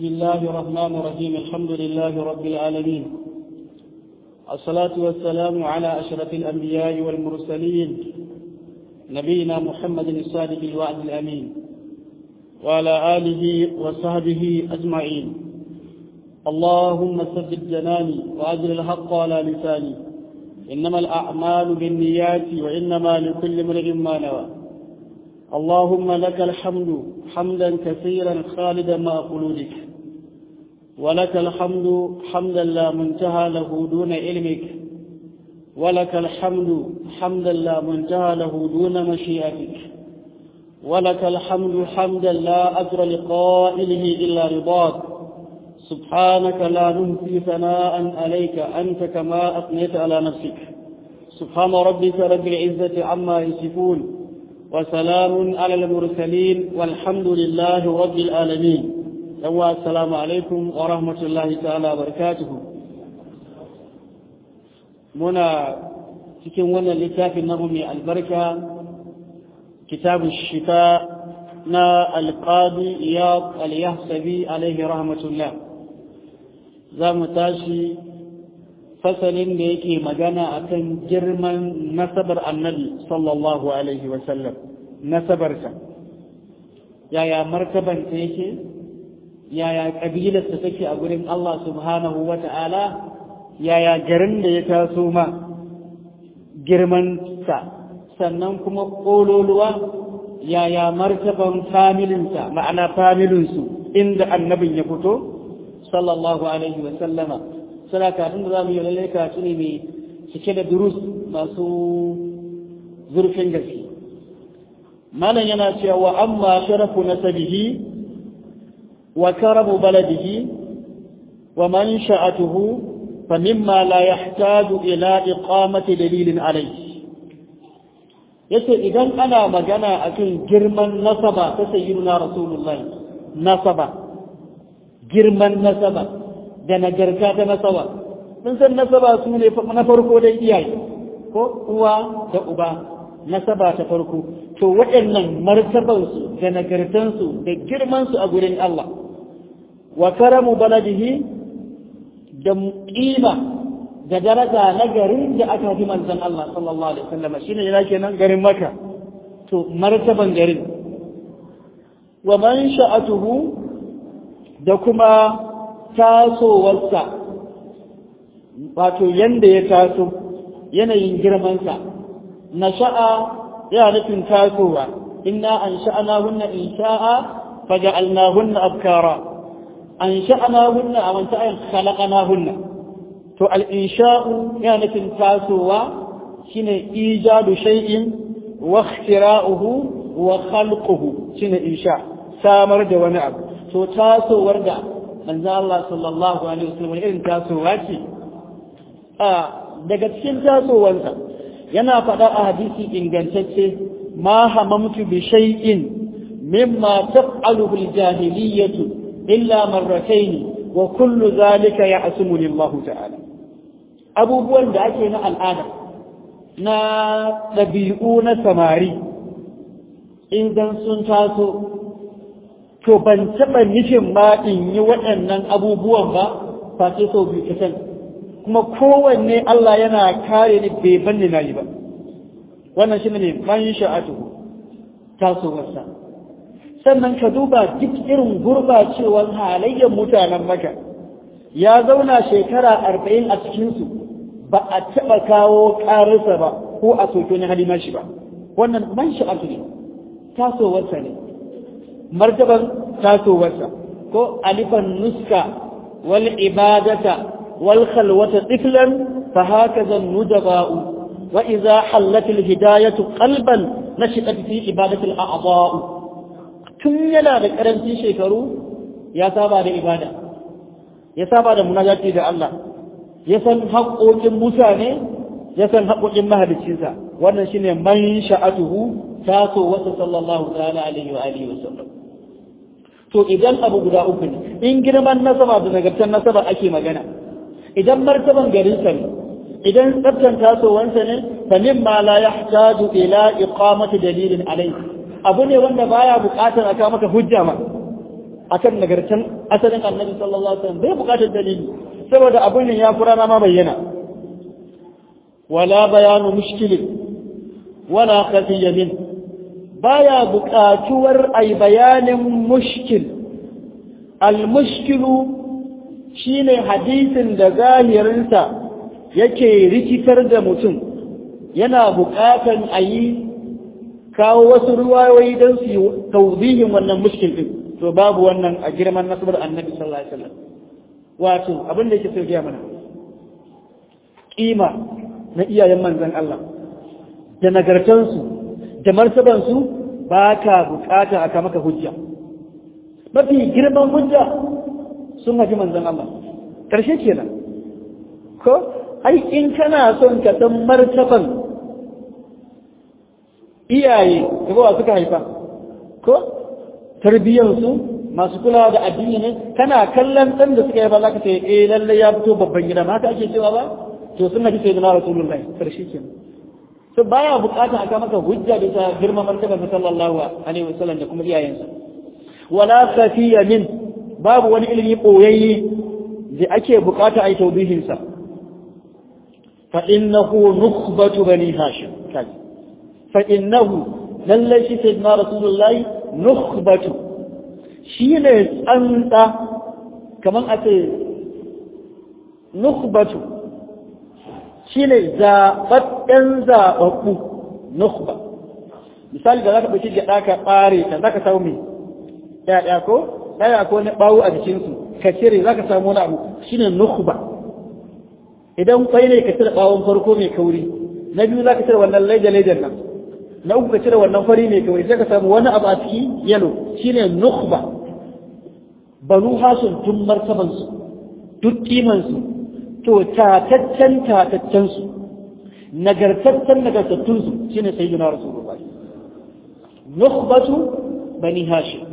بسم الله الرحمن الرحيم الحمد لله رب العالمين الصلاة والسلام على أشرف الأنبياء والمرسلين نبينا محمد الصادق الوعد الأمين وعلى آله وصحبه أجمعين اللهم ثبت جناني وأجل الحق على لساني إنما الأعمال بالنيات وإنما لكل امرئ ما نوى اللهم لك الحمد حمدا كثيرا خالدا مع خلودك ولك الحمد حمدا لا منتهى له دون علمك ولك الحمد حمدا لا منتهى له دون مشيئتك ولك الحمد حمدا لا أجر لقائله إلا رضاك سبحانك لا نهدي ثناء عليك أنت كما أثنيت على نفسك سبحان ربك رب العزة عما يصفون وسلام على المرسلين والحمد لله رب العالمين يوا السلام عليكم ورحمة الله تعالى وبركاته منا cikin wannan littafin namu mai albarka kitabu shifa na alƙadi iyad al-yahsabi alaihi rahmatullah za mu tashi fasalin da yake magana akan girman nasabar annabi sallallahu alaihi wasallam nasabarsa yaya martabanta yake yaya ƙabilarsa take a gurin Allah subhanahu wa ta'ala yaya garin da ya taso ma girmansa sannan kuma ƙololuwa yaya martaban familinsa ma'ana familinsu inda annabin ya fito sallallahu alaihi wa sallama suna kafin da za mu yi lallai kasu ne mai cike da durus masu zurfin gaske malam yana cewa wa amma sharafu nasabihi wa karamu baladihi wa man sha'atuhu fa mimma la yahtaju ila iqamati dalilin alayhi yace idan ana magana akan girman nasaba ta sayyidina rasulullah nasaba girman nasaba da nagarta ta nasaba mun san nasaba su ne na farko dai iyaye ko uwa da uba nasaba ta farko to waɗannan martabansu da nagartansu da girmansu a gurin Allah wa karamu baladihi da ƙima da daraja na garin da aka fi manzon Allah sallallahu alaihi wasallam shine yana kenan garin Makka to martaban garin wa man sha'atuhu da kuma tasowarsa wato yanda ya taso yanayin girmansa na sha'a ya nufin tasowa inna an sha'ana hunna in sha'a faja'alna hunna abkara an sha'ana hunna a wanta ayin khalaqana hunna to al-insha'u ya nufin tasowa shine ijadu shay'in wa ikhtira'uhu wa khalquhu shine insha samar da wani abu to tasowar da manzo Allah sallallahu alaihi wasallam irin tasowa ce a daga cikin tasowarsa yana faɗa a hadisi ingantacce ma hamamtu bi shay'in mimma taf'aluhu al-jahiliyyatu illa marratayn wa kullu zalika ya'sumuni Allah ta'ala abubuwan da ake na al'ada na ɗabi'u na samari idan sun taso to ban taɓa nufin ma in yi waɗannan abubuwan ba face sau biyu kasan kuma kowanne Allah yana kare ni bai banni na yi ba wannan shi ne man sha'atuhu tasowarsa sannan ka duba duk irin gurbacewar halayyar mutanen maka ya zauna shekara arba'in a cikinsu ba a taɓa kawo ƙararsa ba ko a soke wani hali shi ba wannan man sha'atu ne tasowarsa ne martaban tasowarsa ko alifan nuska wal ibadata wal khalwata tiflan fa hakaza nudaba'u wa idza hallat al hidayatu qalban nashiqat fi ibadati al a'dha'u tun yana da karancin shekaru ya saba da ibada ya saba da munajati da Allah ya san haƙoƙin mutane ya san haƙoƙin mahaliccinsa wannan shine man sha'atuhu tasowarsa sallallahu ta'ala alaihi wa alihi wa sallam to idan abu guda uku ne in girman nasaba da nagartar nasaba ake magana idan martaban garinsa ne idan tsabtan tasowansa ne fa mimma la yahtaju ila iqamati dalilin alayhi abu ne wanda baya buƙatar aka maka hujja ma akan nagartan asalin annabi sallallahu alaihi wasallam bai bukatar dalili saboda abin nan ya fura ma bayyana wala bayanu mushkilin wala khafiyya min baya buƙatuwar ai bayanin mushkil al mushkilu shine hadisin da zahirinsa yake rikitar da mutum yana buƙatan a yi kawo wasu ruwayoyi don su yi tauzihin wannan mushkil din to babu wannan a girman nasabar annabi sallallahu alaihi wasallam wato abin da yake so ya mana kima na iyayen manzon Allah da nagartansu da martabansu ba ka bukata aka maka hujja mafi girman hujja sun haji manzon Allah karshe kenan ko ai in kana son ka san martaban iyaye da suka haifa ko tarbiyyansu masu kulawa da addini ne kana kallon ɗan da suka yi ba za ka ce eh lalle ya fito babban gida ma haka ake cewa ba to sun nabi sai da rasulullahi karshe ke to baya bukata aka maka hujja da ta girma martaba ta sallallahu alaihi wasallam da kuma iyayensa wala safiya min babu wani ilimi boyayye da ake bukata ai tawbihin sa fa innahu nukhbatu bani hashim kaji fa innahu lalle shi sayyidina rasulullahi nukhbatu shi ne tsantsa kamar a ce nukhbatu shi ne zaɓaɓɓen zaɓaɓɓu nukhba misali da za ka ɗauki gyaɗa ka ɓare ta za ka samu mai ɗaya ko ɗaya ko na ɓawo a jikinsu ka cire za ka samu wani abu shi ne nukhba idan kwai ne ka cire ɓawon farko mai kauri na biyu za ka cire wannan laida-laidan nan na uku ka cire wannan fari ne kawai sai ka samu wani abu a ciki yalo shine nukhba banu hasun tun martaban su duk kiman su to tataccen tataccen su nagartaccen nagartattun su shine sayyidina rasulullah nukhbatu bani hashim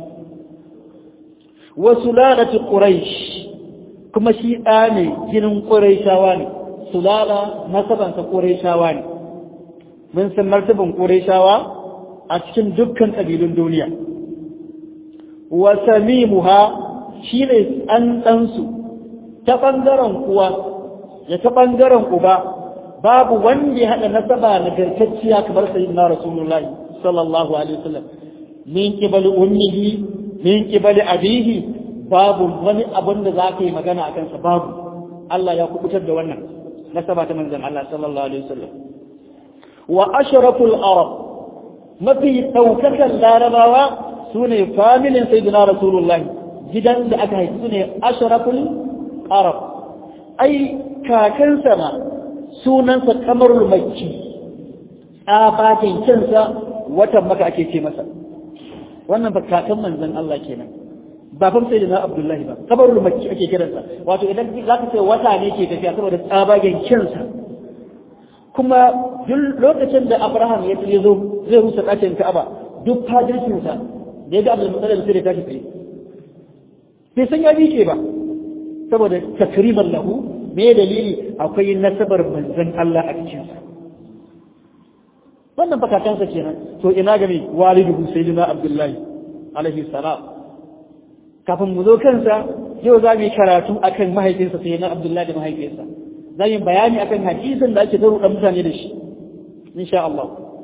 wa sulalatu quraish kuma shi da ne jinin quraishawa ne sulala nasabansa quraishawa ne mun san martaban Qurayshawa a cikin dukkan ƙabilun duniya wa samimuha shine tsantsansu ta ɓangaren kuwa ya ta ɓangaren uba babu wanda ya haɗa nasaba nagartacciya kamar sayyidina rasulullahi sallallahu alaihi wasallam min qibali ummihi min qibali abihi babu wani abun da za ka yi magana a kansa babu Allah ya kubutar da wannan nasaba ta manzon Allah sallallahu alaihi wasallam wa ashraful arab mafi daukakan larabawa sune familin sayyidina rasulullahi gidan da aka haifi sune ashraful arab ai kakansa ma sunansa kamarul makki tsafatin kinsa watan maka ake ce masa wannan ba kakan manzon Allah kenan ba fa sai da Abdullahi ba kabarul makki ake kiransa wato idan zaka ce wata ne ke tafiya saboda tsabagen kinsa kuma duk lokacin da Abraham ya tsaye zo zai rusa ɗakin Ka'aba duk fadircin sa da ya ga Abdul Muttalib sai da tashi tsaye bai san ya bike ba saboda takriman lahu me dalili akwai nasabar manzon Allah a cikin sa wannan fakakansa kenan to ina ga me walidu sayyidina Abdullahi alaihi salam kafin mu zo kansa yau za mu yi karatu akan mahaifinsa sai na Abdullahi da mahaifinsa za mu yi bayani akan hadisin da ake ta ruɗa mutane da shi insha Allah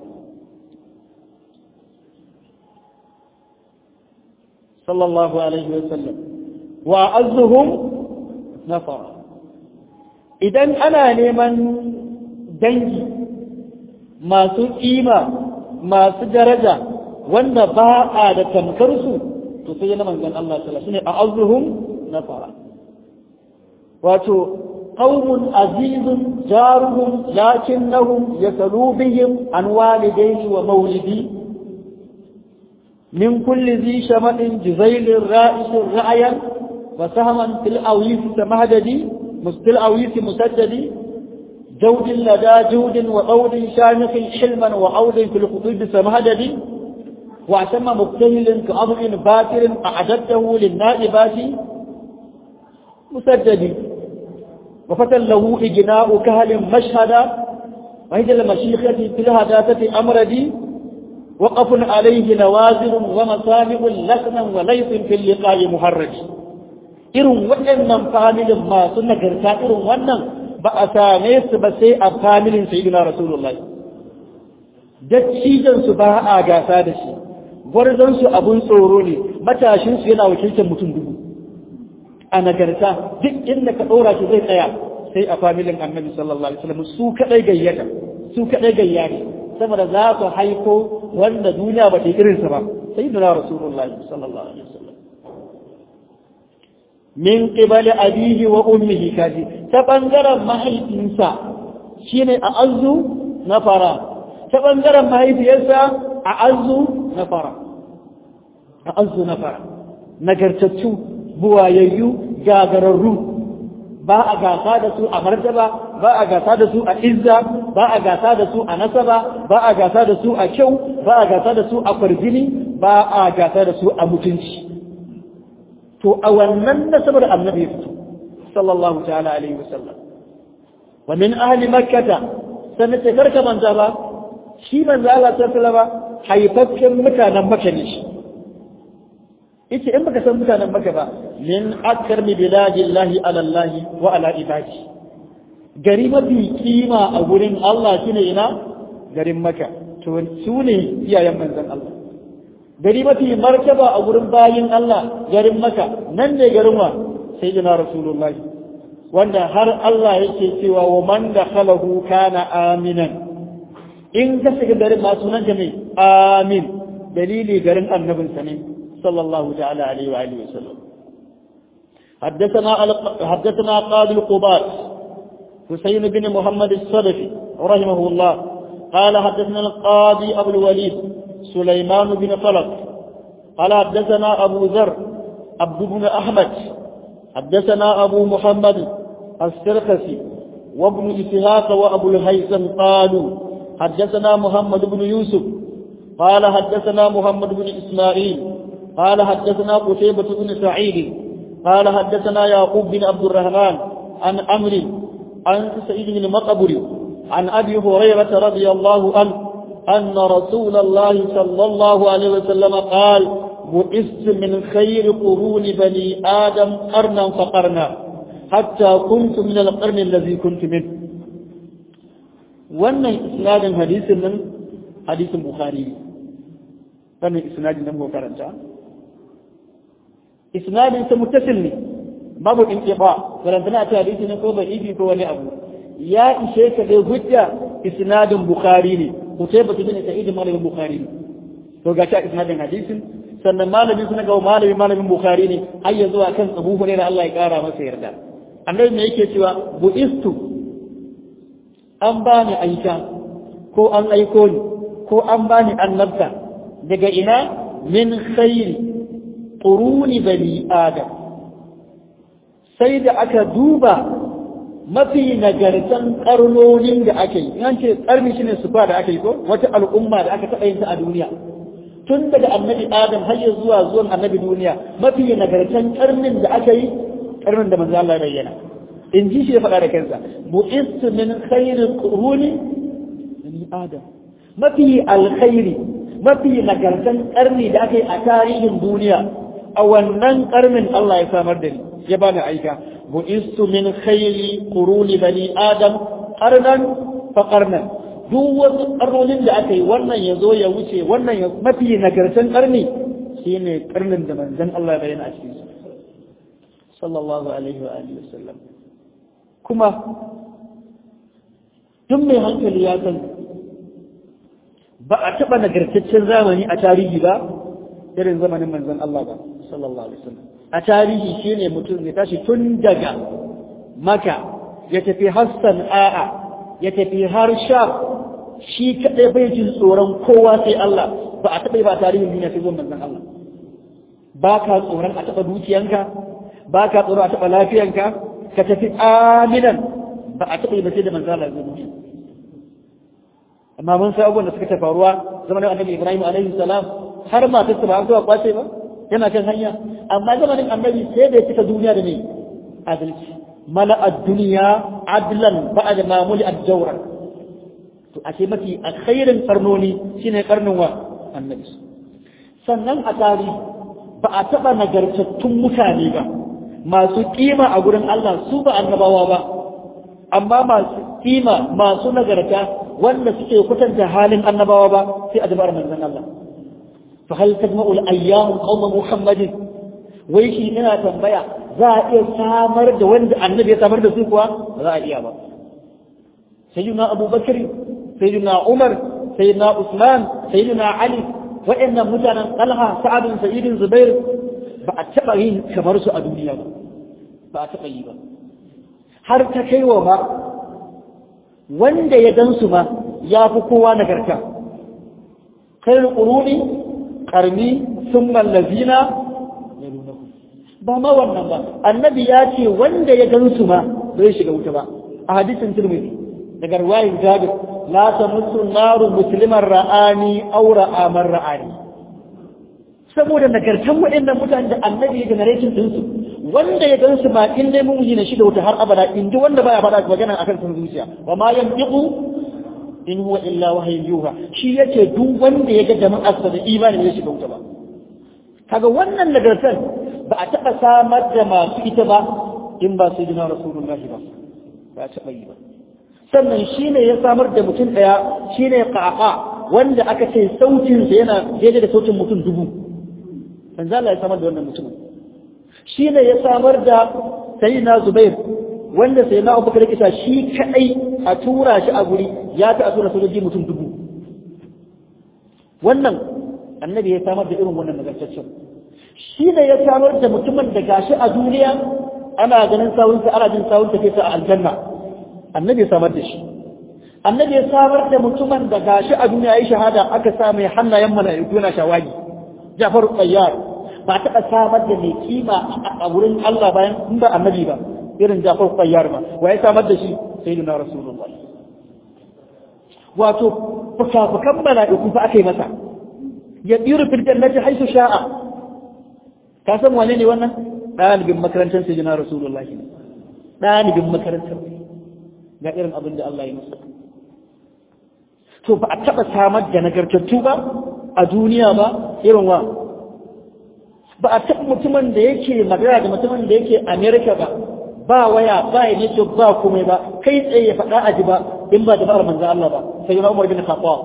sallallahu alaihi wa sallam wa azzuhum nafara idan ana neman dangi masu kima masu daraja wanda ba a da tamkar su to sai na manzon Allah sallallahu alaihi wasallam a'azzuhum nafara wato qaumun azizun jaruhum lakinnahum yasalu bihim an walidayhi wa mawlidi min kulli zi shamadin juzail ra'is ra'yan wa sahman fil awis samahdadi mustil awis musaddadi جود لدى جود وقول شامخ حلما وعود في الخطوب سمهددي واعتم مبتهل كأضع باكر أعددته للنائبات مسدد وفتى له إجناء كهل مشهدا وهي المشيخة في الهداثة أمردي وقف عليه نوازل ومصالح لسنا وليس في اللقاء محرج irin waɗannan familin masu nagarta irin wannan ba a same su ba sai a familin sayyidina rasulullahi dattijan su ba a gasa da shi gwarzon su abun tsoro ne matashin su yana wakiltar mutum dubu a nagarta duk inda ka ɗora shi zai tsaya sai a familin annabi sallallahu alaihi wasallam su kadai gayyata su kadai gayya ne saboda za su haiko wanda duniya ba ta yi irinsa ba sayyidina rasulullahi sallallahu alaihi wasallam min qibali abihi wa ummihi kaji ta bangaren mahaifinsa shine a azu na fara ta bangaren mahaifiyarsa a azu na fara a azu na fara nagartattu buwayayyu gagararru ba a gasa da su a martaba ba a gasa da su a izza ba a gasa da su a nasaba ba a gasa da su a kyau ba a gasa da su a kwarjini ba a gasa da su a mutunci to a wannan nasabar annabi ya fito sallallahu ta'ala alaihi wasallam wa min ahli makkata sannan ce karka manta ba shi manzo Allah sallallahu alaihi haifaffen mutanen makka ne shi yace in baka san mutanen makka ba min akarmi biladillahi ala Allah wa ala ibadi gari mafi kima a gurin Allah shine ina garin makka to su ne iyayen manzon Allah gari mafi martaba a gurin bayin Allah garin maka nan ne garin wa sai jina rasulullahi wanda har Allah yake cewa wa man dakhalahu kana aminan in ka shiga garin ma sunan ka mai amin dalili garin annabin sa ne sallallahu ta'ala alaihi wa alihi wasallam حدثنا حدثنا قاضي القباط حسين بن محمد الصدفي رحمه الله قال حدثنا القاضي ابو الوليد سليمان بن طلق قال حدثنا أبو ذر عبد بن أحمد حدثنا أبو محمد السرخسي وابن إسحاق وأبو الهيثم قالوا حدثنا محمد بن يوسف قال حدثنا محمد بن إسماعيل قال حدثنا قتيبة بن سعيد قال حدثنا يعقوب بن عبد الرحمن عن أمر عن سعيد بن مقبر عن أبي هريرة رضي الله عنه أن رسول الله صلى الله عليه وسلم قال بعثت من خير قرون بني آدم قرنا فقرنا حتى كنت من القرن الذي كنت منه wannan isnadin hadisin nan hadisin bukhari wannan isnadin nan ko karanta isnadin sa muttasil ne babu inqiba karanta ta hadisi ne ko bai ibi ko wani abu ya ishe ka dai hujja isnadin bukhari ne Kutaiba bin Sa'id malamin Bukhari to ga ta isnadin hadisin sannan malamin suna ga malamin malamin Bukhari ne har ya zuwa kan Abu Hurairah Allah ya kara masa yarda annabi me yake cewa buistu an bani aika ko an aiko ni ko an bani annabta daga ina min khairi quruni bani adam sai da aka duba mafi nagartan karnonin da aka yi yan ce karni shine sufa da aka yi ko wata al'umma da aka taɓa yin ta a duniya tun daga annabi adam har ya zuwa zuwan annabi duniya mafi nagartan karnin da aka yi karnin da manzo Allah ya bayyana in ji shi ya faɗa da kansa bu'istu min khairin quruni bani adam mafi alkhairi mafi nagartan karni da aka yi a tarihin duniya a wannan karnin Allah ya samar da ni ya bani aika bu'istu min khayri quruni bani adam qarnan fa qarnan duk wasu karnonin da aka yi wannan ya zo ya wuce wannan ya mafi nagartan karni shine karnin da manzon Allah ya bayyana a cikin su sallallahu alaihi wa alihi wasallam kuma duk mai hankali ya san ba a taɓa nagartaccen zamani a tarihi ba irin zamanin manzon Allah ba sallallahu alaihi wasallam a tarihi shine mutum ya tashi tun daga maka ya tafi hassan a'a ya tafi har sha shi kaɗai bai jin tsoron kowa sai Allah ba a taɓa yi ba a tarihin duniya sai zuwan manzon Allah ba ka tsoron a taɓa dukiyanka ba ka tsoron a taɓa lafiyanka ka tafi aminan ba a taɓa yi ba sai da manzon Allah zai amma mun sai abubuwan da suka ta faruwa zamanin annabi Ibrahim alaihi salam har matarsa ba an zuwa kwace ba yana kan hanya amma zamanin annabi sai da ya cika duniya da ne adalci mala ad-dunya adlan ba'da ma muli ad-jawra to ashe mafi alkhairin karnoni shine karnin wa annabi sannan a tarihi ba a taɓa nagartattun mutane ba masu kima a gurin Allah su ba annabawa ba amma masu kima masu nagarta wanda suke kwatanta halin annabawa ba sai a dabar manzon Allah fa hal tajma'u al-ayyam qawma muhammadin wai shi ina tambaya za a iya samar da wanda annabi ya samar da su kuwa ba za a iya ba sayyidina abubakar sayyidina umar sayyidina usman sayyidina ali wa'annan mutanen talha sa'adun sayyidin zubair ba a taɓa yin kamar su a duniya ba ba a taɓa yi ba har ta kai wa ma wanda ya gan su ma ya fi kowa nagarta kai ƙuruni ƙarni sun mallazina ba ma wannan ba annabi ya ce wanda ya gan su ma bai shiga wuta ba a hadisin turmidi daga ruwayin jabir la tamuttu naru musliman ra'ani aw ra'a man ra'ani saboda nagartan waɗannan mutane da annabi ya generation din su wanda ya gansu ma in dai mun na shi da wuta har abada in ji wanda baya faɗa magana akan sun zuciya wa ma yantiqu in huwa illa wahyun yuha shi yace duk wanda ya ga jama'ar sa da imani ya shiga wuta ba kaga wannan nagartan ba a taɓa samar da masu ita ba in ba sai jina rasulullahi ba ba a taɓa yi ba sannan shi ne ya samar da mutum ɗaya shi ne ƙaƙa wanda aka ce sautinsa yana daidai da sautin mutum dubu manzo Allah ya samar da wannan mutumin shi ne ya samar da sayyidina Zubair wanda sayyidina Abubakar ya kisa shi kadai a tura shi a guri ya ta a tura sojoji mutum dubu wannan annabi ya samar da irin wannan nagartaccen shi ne ya samar da mutumin da gashi a duniya ana ganin sawunsa ana jin sawunsa kai a aljanna annabi ya samar da shi annabi ya samar da mutumin da gashi a duniya ya shahada aka sa mai hannayen mala'iku yana shawagi Jafar Qayyar ba taɓa samar da mai kima a wurin Allah bayan in ba annabi ba irin Jafar Qayyar ba wa ya samar da shi sayyidina Rasulullah wato fukafukan mala'iku fa aka yi masa ya tsiru fil jannati haythu sha'a ka san wane ne wannan ɗalibin makarantar sayyidina Rasulullah ne ɗalibin makarantar ga irin abin da Allah ya masa to ba a taɓa samar da nagartattu ba a duniya ba irin wa ba a taɓa mutumin da yake magana da mutumin da yake Amerika ba ba waya ba ya ne ba komai ba kai tsaye ya faɗa a ji ba in ba da ba'ar manzan Allah ba sai yana Umar bin Khattab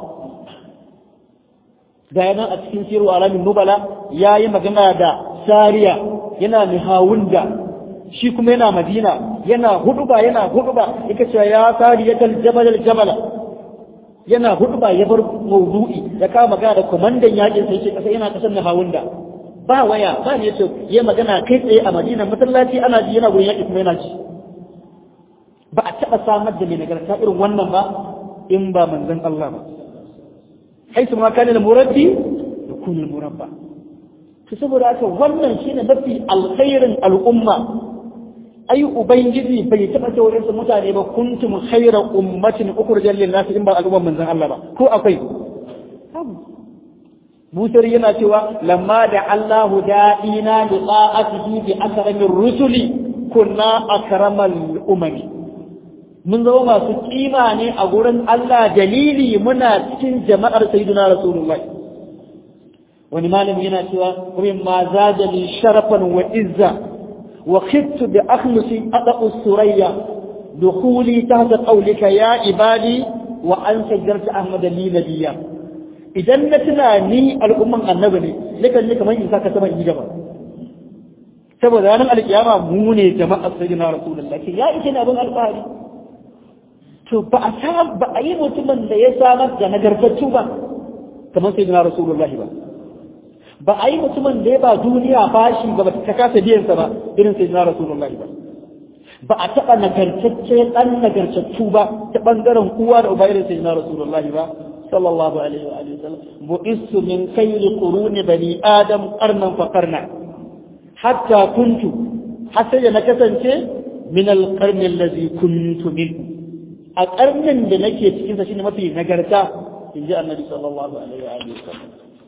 ga yana a cikin siru alamin nubala ya yi magana da sariya yana mihawunda shi kuma yana madina yana huduba yana huduba yake cewa ya sariyatal jabal al jabala yana huduba ya bar maudu'i ya kama magana da komandan yakin sai ce kasa yana kasan mihawunda ba waya ba ne yace ya magana kai tsaye a madina masallaci ana ji yana gurin yaki kuma yana ji ba a taɓa samar da mai nagarta irin wannan ba in ba manzon Allah ba haisu ma kana al-murabbi yakun al-murabba to saboda haka wannan shine mafi alkhairin al'umma ai ubangiji bai taɓa ce wurin su mutane ba kuntum khayra ummatin ukhrijat lin-nas in ba al'umman manzon Allah ba ko akwai Busar yana cewa lamma da Allahu da'ina li ta'atihi bi akramir rusuli kunna akramal umami mun zama masu kima ne a gurin Allah dalili muna cikin jama'ar sayyidina rasulullahi wani malami yana cewa kuma ma zada li sharafan wa izza wa khiftu bi akhlusi ada'u surayya dukhuli tahta qawlika ya ibadi wa an sajjarta ahmad li nabiyya idan na tuna ni al'umman annabi ne nakan ni kamar in saka sama in yi gaba saboda ranar alkiyama mu ne jama'ar sayyidina rasulullahi ya ike ne abin alfahari to ba a sam ba a yi mutumin da ya samar da nagartattu ba kamar sai na rasulullahi ba ba a yi mutumin da ya ba duniya bashi ba ba ta kasa biyansa ba irin sai na rasulullahi ba ba a taɓa nagartacce ɗan nagartattu ba ta ɓangaren uwa da uba irin sai na rasulullahi ba sallallahu alaihi wa alihi wasallam bu'istu min khayri quruni bani adam qarnan fa qarna hatta kuntu har sai na kasance min al-qarni allazi kuntu minhu a ƙarnin da nake cikinsa shine mafi nagarta in ji annabi sallallahu alaihi wa alihi wasallam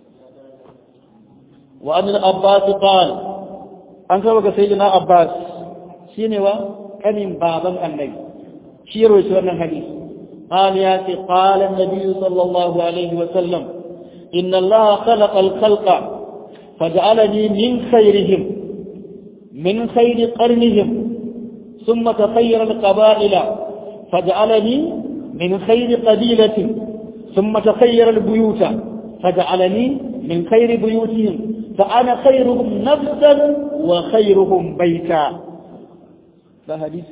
wa an abbas qal an kawo ga sayyidina abbas shine wa kanin baban annabi shi ya rawaito wannan hadisi قال يا قال النبي صلى الله عليه وسلم inna Allah khalaqa al-khalqa faj'alani min khayrihim min khayri qarnihim thumma takhayyara al-qaba'ila faj'alani min khayri qabilatin thumma takhayyara al-buyuta faj'alani min khayri buyutihim فأنا خيرهم نفسا وخيرهم بيتا ده حديث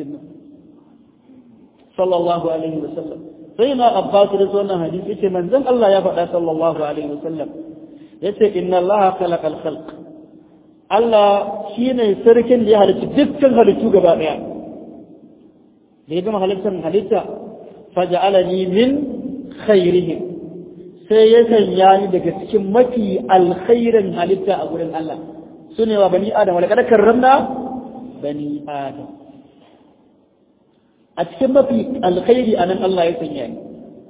صلى الله عليه وسلم سيدنا عباس رضي الله حديث yace manzon Allah ya faɗa sallallahu alaihi wasallam yace inna Allah khalaqa al-khalq Allah shine sarkin da ya halicci dukkan halittu gaba daya da ya gama halittar halitta faj'alani min khairihim sai ya sanya ni daga cikin mafi alkhairin halitta a gurin Allah su ne wa bani adam wadda kada karramna bani adam a cikin mafi alkhairi a nan Allah ya sanya ni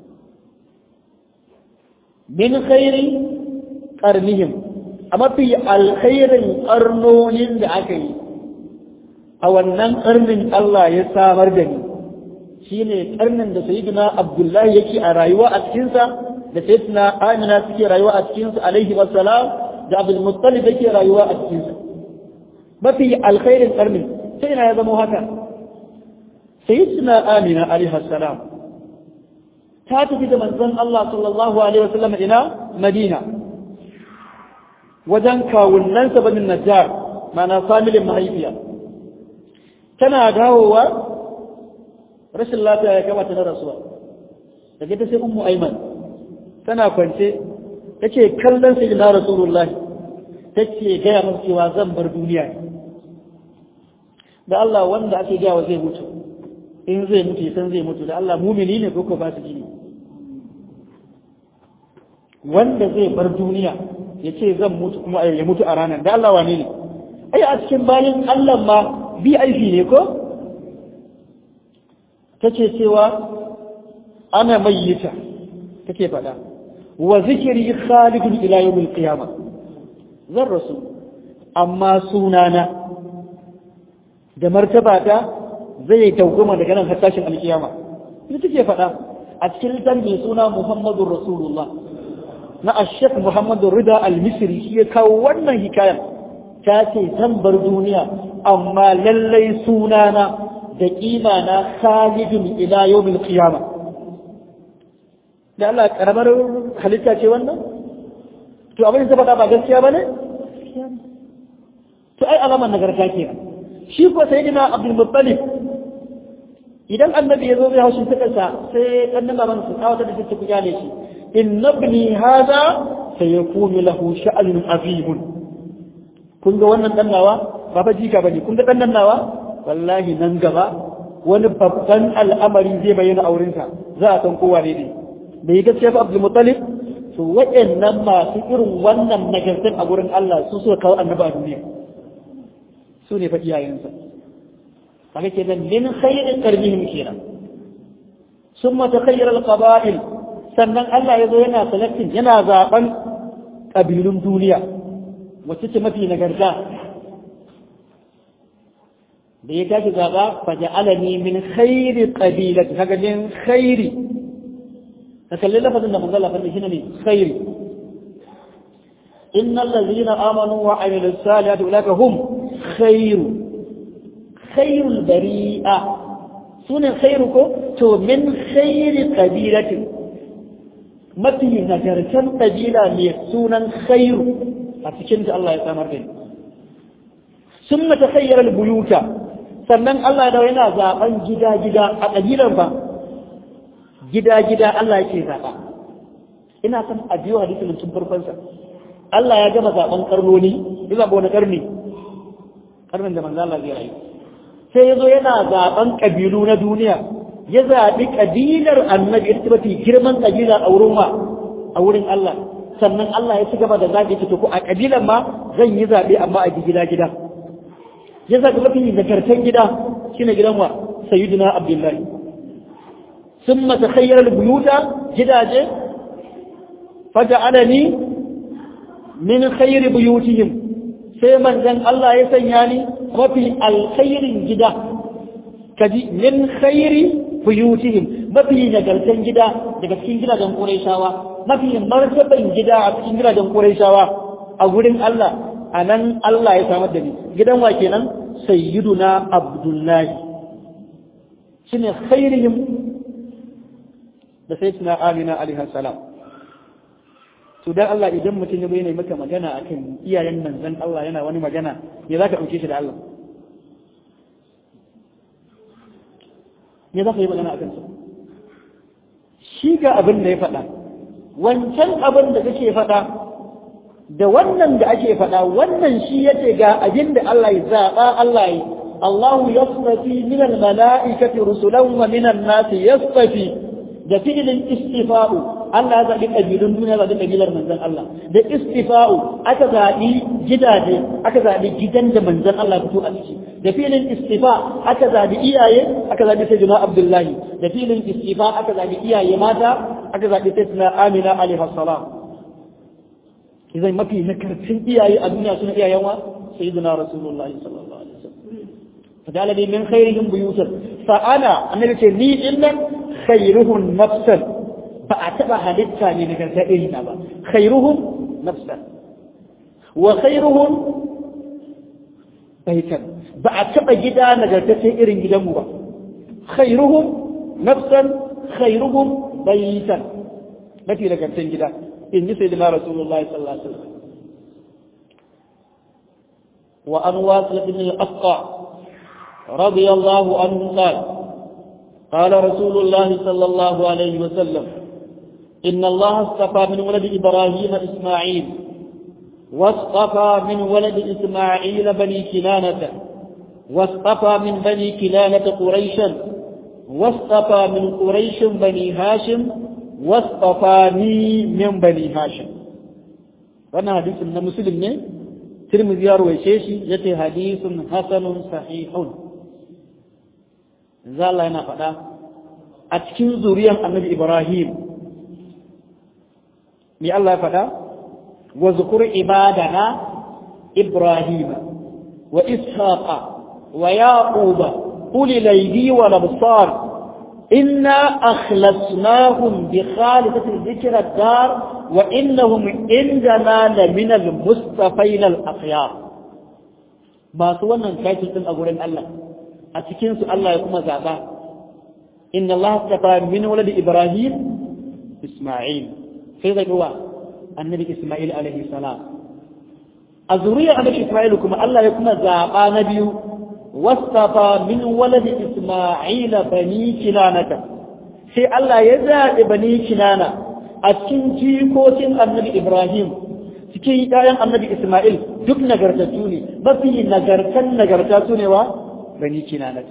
min khairi karnihim a mafi alkhairin karnonin da aka yi a wannan karnin Allah ya samar da ni shine karnin da sayyidina Abdullahi yake a rayuwa a cikinsa da sayyidina Amina suke rayuwa a cikin su alaihi wassalam da Abdul Muttalib yake rayuwa a cikin su mafi alkhairin karni sai ina ya zama haka sayyidina Amina alaihi wassalam ta tafi da manzon Allah sallallahu alaihi wasallam ina Madina wajen kawunan sa banin Najjar mana familin mahaifiya tana dawowa rashin lafiya ya kamata na rasuwa daga ta sai ummu Aiman tana kwance take kallon sai na rasulullah take gaya masa cewa zan bar duniya da Allah wanda ake gaya wa zai mutu in zai mutu san zai mutu da Allah mumini ne ko ko ba su ne wanda zai bar duniya ya ce zan mutu kuma ya mutu a ranar da Allah wane ne ai a cikin bayan Allah ma bi aiki ne ko take cewa ana mayyita take faɗa wa zikiri khalidun ila yawmil qiyama zan rasu amma sunana da martabata zai dauguma daga nan har tashin alkiyama ita take faɗa a cikin littafin mai suna Muhammadur Rasulullah na Ashek Muhammadu Rida Al-Misri shi ya kawo wannan hikayar ta ce zan bar duniya amma lallai sunana da kima na khalidun ila yawmil qiyama da Allah karamar halitta ce wannan to abin da faɗa ba gaskiya bane to ai alamar nagarta ke shi ko sayyidina Abdul Muttalib idan annabi ya zo zai haushin takarsa sai ɗan baban su tsawata da take kuya ne shi inna ibni hada sayakunu lahu sha'anun azim kun ga wannan dan nawa ba fa jika bane kun ga dan nan nawa wallahi nan gaba wani babban al'amari zai bayyana aurensa za a san kowa ne da yi gaskiya fa Abdul Muttalib to waɗannan masu irin wannan nagartar a gurin Allah su suka kawo annabi a duniya su ne fa iyayensa haka kenan min khairin qarbihim kenan summa takhayyara al-qaba'il sannan Allah ya zo yana selecting yana zaben kabilun duniya wacce ce mafi nagarta da ya tashi zaba fa ja'alani min khairi qabilati kaga min khairi ka kalli lafazin da manzo Allah fa shine ne khairi innal ladzina amanu wa amilus salihati ulaka hum khairu khairul bari'a sunan khairu ko to min khairi qabilatin mafi nagartan kabila mai sunan khairu a cikin da Allah ya samar da ni sun mata khayyarar buyuta sannan Allah da yana zaben gida-gida a kabilan fa gida-gida Allah yake zaba ina son a biyo hadisin tun farkon sa Allah ya gama zaben karnoni ya zaba wani karni karnin da manzo Allah zai rayu sai ya zo yana zaben ƙabilu na duniya ya zaɓi ƙabilar annabi ita mafi girman ƙabila a wurin ma a wurin Allah sannan Allah ya ci gaba da zaɓi ta ko a ƙabilan ma zan yi zaɓe amma a gida gida ya zaɓi mafi nagartan gida shine gidan wa sayyidina abdullahi sun mata khayyarar buyuta gidaje faja'alani min khayri buyutihim sai manzon Allah ya sanya ni mafi alkhairin gida kaji min khairi buyutihim mafi nagartan gida daga cikin gidajen Qurayshawa mafi martaban gida a cikin gidajen Qurayshawa a gurin Allah anan Allah ya samar da ni gidan wa kenan sayyiduna Abdullahi shine khairihim da sayyidina Amina alaihi salam to dan Allah idan mutum ya bayyana maka magana akan iyayen manzon Allah yana wani magana me zaka dauke shi da Allah me zaka yi magana akan sa shi ga abin da ya faɗa wancan abin da kake faɗa da wannan da ake faɗa wannan shi yace ga abin da Allah ya zaɓa Allah ya الله يصطفي من الملائكة رسلا ومن الناس يصطفي da fi'ilin istifa'u Allah ya zaɓi ƙabilun duniya zaɓi ƙabilar manzan Allah da istifa'u aka zaɓi gidaje aka zaɓi gidan da manzan Allah fito a ciki da fi'ilin istifa aka zaɓi iyaye aka zaɓi sai juna Abdullahi da fi'ilin istifa aka zaɓi iyaye mata aka zaɓi sai juna Amina alaihi salam idan mafi nakarcin iyaye a duniya suna iyayen wa sayyidina Rasulullahi sallallahu alaihi wasallam فجعل لي من خيرهم بيوتا فأنا النبي ce ni innan khairuhum nafsan ba a taba halitta ne daga ta irina ba khairuhum nafsan wa khairuhum baitan ba a taba gida nagartaccen irin gidanmu ba khairuhum nafsan khairuhum baitan mafi nagartaccen gida in ji sayyidina rasulullahi sallallahu alaihi wasallam wa an wasil bin al-aqqa رضي الله عنه قال قال رسول الله صلى الله عليه وسلم إن الله اصطفى من ولد إبراهيم إسماعيل واصطفى من ولد إسماعيل بني كنانة واصطفى من بني كنانة قريشا واصطفى من قريش بني هاشم واصطفاني من بني هاشم وانا حديث من مسلم ترمذي يروي شيشي يتي حديث حسن صحيح za Allah yana faɗa a cikin zuriyar annabi Ibrahim me Allah ya faɗa wa zukur ibadana Ibrahim wa Ishaqa wa Yaquba uli laydi wa labsar inna akhlasnahum bi khalisati dhikra dar wa innahum indana la min al mustafain al akhyar masu wannan title din a gurin Allah a cikinsu Allah ya kuma zaɓa inna Allah tafa min waladi Ibrahim Isma'il sai zaɓi wa annabi Isma'il alaihi salam a zuriyar annabi Isma'il kuma Allah ya kuma zaɓa na biyu wasafa min waladi Isma'il bani kinanata sai Allah ya zaɓi bani kinana a cikin jikokin annabi Ibrahim cikin ƴaƴan annabi Isma'il duk nagartattu ne mafi nagartan nagarta su ne wa بني كنانة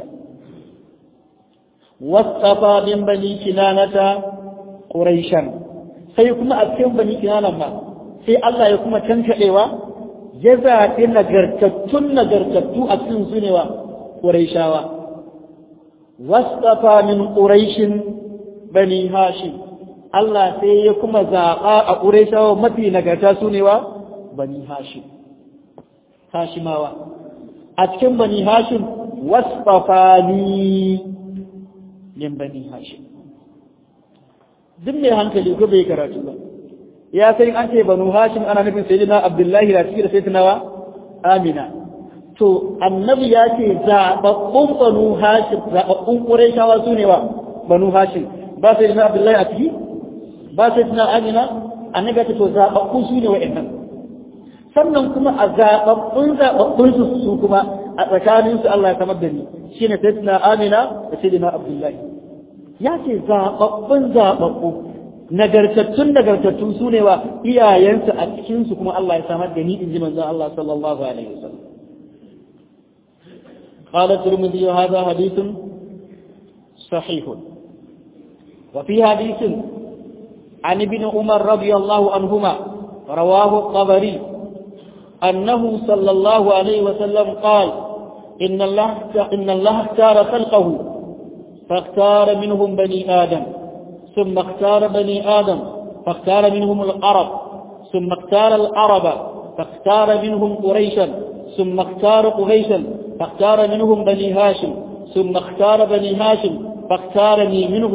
واصطفى من بني كنانة قريشا سيكون أكيم بني كنانة ما سي الله يكون تنكئوا جزاء نغرتتن نغرتتو أكيم سنوا قريشاوا واصطفى من قريش بني هاشم Allah sai ya kuma zaɓa a ƙureshawa mafi nagarta su ne wa bani hashim hashimawa a cikin bani hashim wasfafani min bani hashim duk mai hankali ko bai karatu ba ya sai an ce banu hashim ana nufin sayyidina abdullahi da cikin sayyidina wa amina to annabi ya ce zababbun banu hashim zababbun qurayshawa su ne wa banu hashim ba sayyidina abdullahi a ciki ba sayyidina amina annabi ya ce to zababbun su ne wa'annan sannan kuma a zababbun zababbun su kuma a tsakaninsu Allah ya samar da ni shi ne sai amina da sai abdullahi ya ce zaɓaɓɓun zaɓaɓɓu nagartattun nagartattu su ne wa iyayensu a cikinsu kuma Allah ya samar da ni in ji manzon Allah sallallahu alaihi wasallam قال الترمذي هذا حديث صحيح وفي حديث عن ابن عمر رضي الله عنهما رواه الطبري أنه صلى الله عليه وسلم قال إن الله إن الله اختار خلقه فاختار منهم بني آدم ثم اختار بني آدم فاختار منهم العرب ثم اختار العرب فاختار منهم قريشا ثم اختار قريشا فاختار منهم بني هاشم ثم اختار بني هاشم فاختارني منهم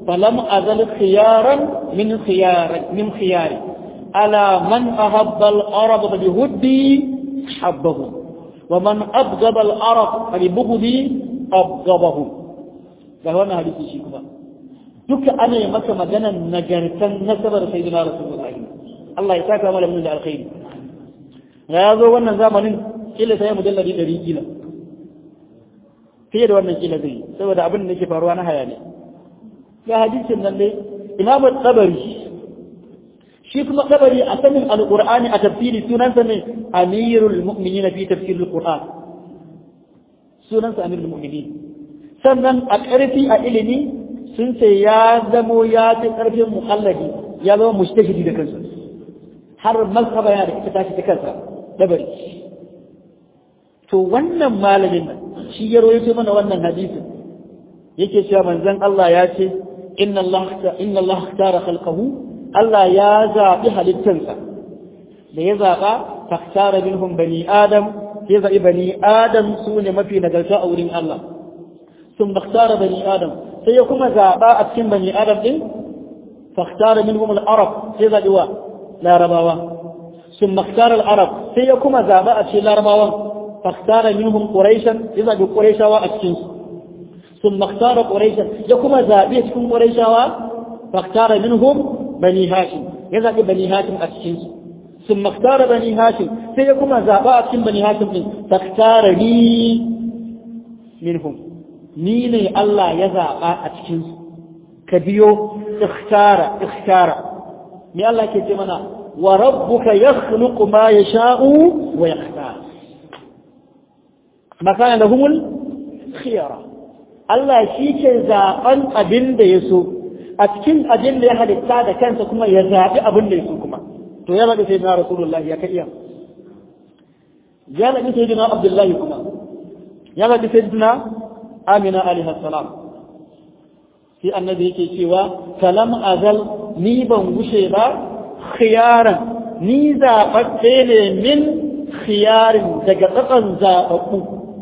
falam azal khiyaran min khiyari min khiyari ala man ahabba al-arab bi huddi habbahu wa man abghaba al-arab bi bughdi abghabahu ga wannan hadisi shi kuma duka ana yi maka maganan nagartan nasabar sayyidina rasulullahi Allah ya saka mana da alkhairi ga ya zo wannan zamanin kila sai mujalladi ɗari kila fiye da wannan kila zai saboda abin da ke faruwa na hayani ga hadisin nan dai imamu tsabari shi kuma tsabari a sanin alqur'ani a tafsiri sunansa ne amirul mu'minin fi tafsir alqur'an sunansa amirul mu'minin sannan a ƙarfi a ilimi sun ce ya zamo ya fi ƙarfin muƙalladi ya zama mushtahidi da kansa har mazhaba yana da ita tashi ta kansa dabari to wannan malamin nan shi ya rawaito mana wannan hadisin yake cewa manzon Allah ya ce inna Allah inna Allah tara khalqahu Allah ya zabi halittansa da ya zaba faktara minhum bani adam ya zabi bani adam su ne mafi nagarta a wurin Allah sun faktara bani adam sai ya kuma zaba a cikin bani adam din faktara minhum al-arab sai zabi wa larabawa sun maktar al-arab sai ya kuma zaba a cikin larabawan فاختار منهم قريشا إذا بقريشا وأكسنس ثم اختار قريشا يكما زابيتكم قريشا فاختار منهم بني هاشم إذا بني هاشم أكسنس ثم اختار بني هاشم سيكما زاباتكم بني هاشم فاختار لي منهم نيني الله يزابا أكسنس كبيو اختار اختار من الله كتمنا وربك يخلق ما يشاء ويختار makana da humul khiyara Allah shi ke zaɓen abin da ya so a cikin abin da ya halitta da kansa kuma ya zaɓi abin da ya so kuma to ya zaɓi sai na rasulullahi ya iya ya zaɓi sai na abdullahi kuma ya zaɓi sai na amina alaihi salam sai annabi yake cewa kalam azal ni ban gushe ba khiyaran ni zaɓaɓɓe ne min khiyarin daga tsakan zaɓaɓɓu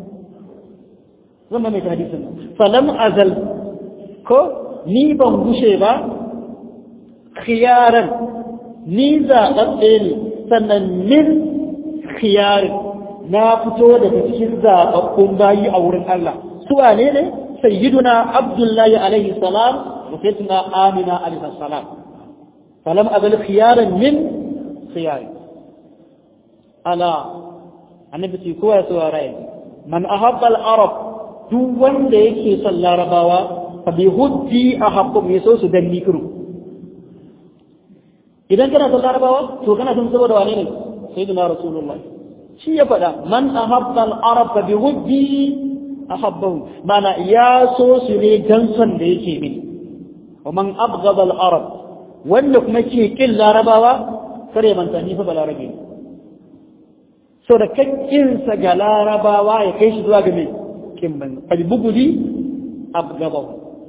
zama mai hadisin falam azal ko ni ban gushe ba khiyaran ni zaɓaɓɓe ne sannan min khiyarin na fito daga cikin zaɓaɓɓun bayi a wurin Allah su wane ne sayyiduna abdullahi alaihi salam wa sayyiduna amina alaihi salam falam azal khiyaran min khiyarin ala annabi ce kowa ya saurara yanzu man ahabba al-arab duk wanda yake son larabawa fa bi huddi ahabbu me so su danni kiru idan kana son larabawa to kana son saboda wane ne sayyidina rasulullah shi ya faɗa man ahabba al-arab fa bi huddi ahabbahu mana ya so su ne dan son da yake mini wa man abghada al-arab wanda kuma ke kin larabawa kare manta ni fa balarabe ne so da kakkinsa ga larabawa ya kai shi zuwa ga mai kimban albugudi abgabahu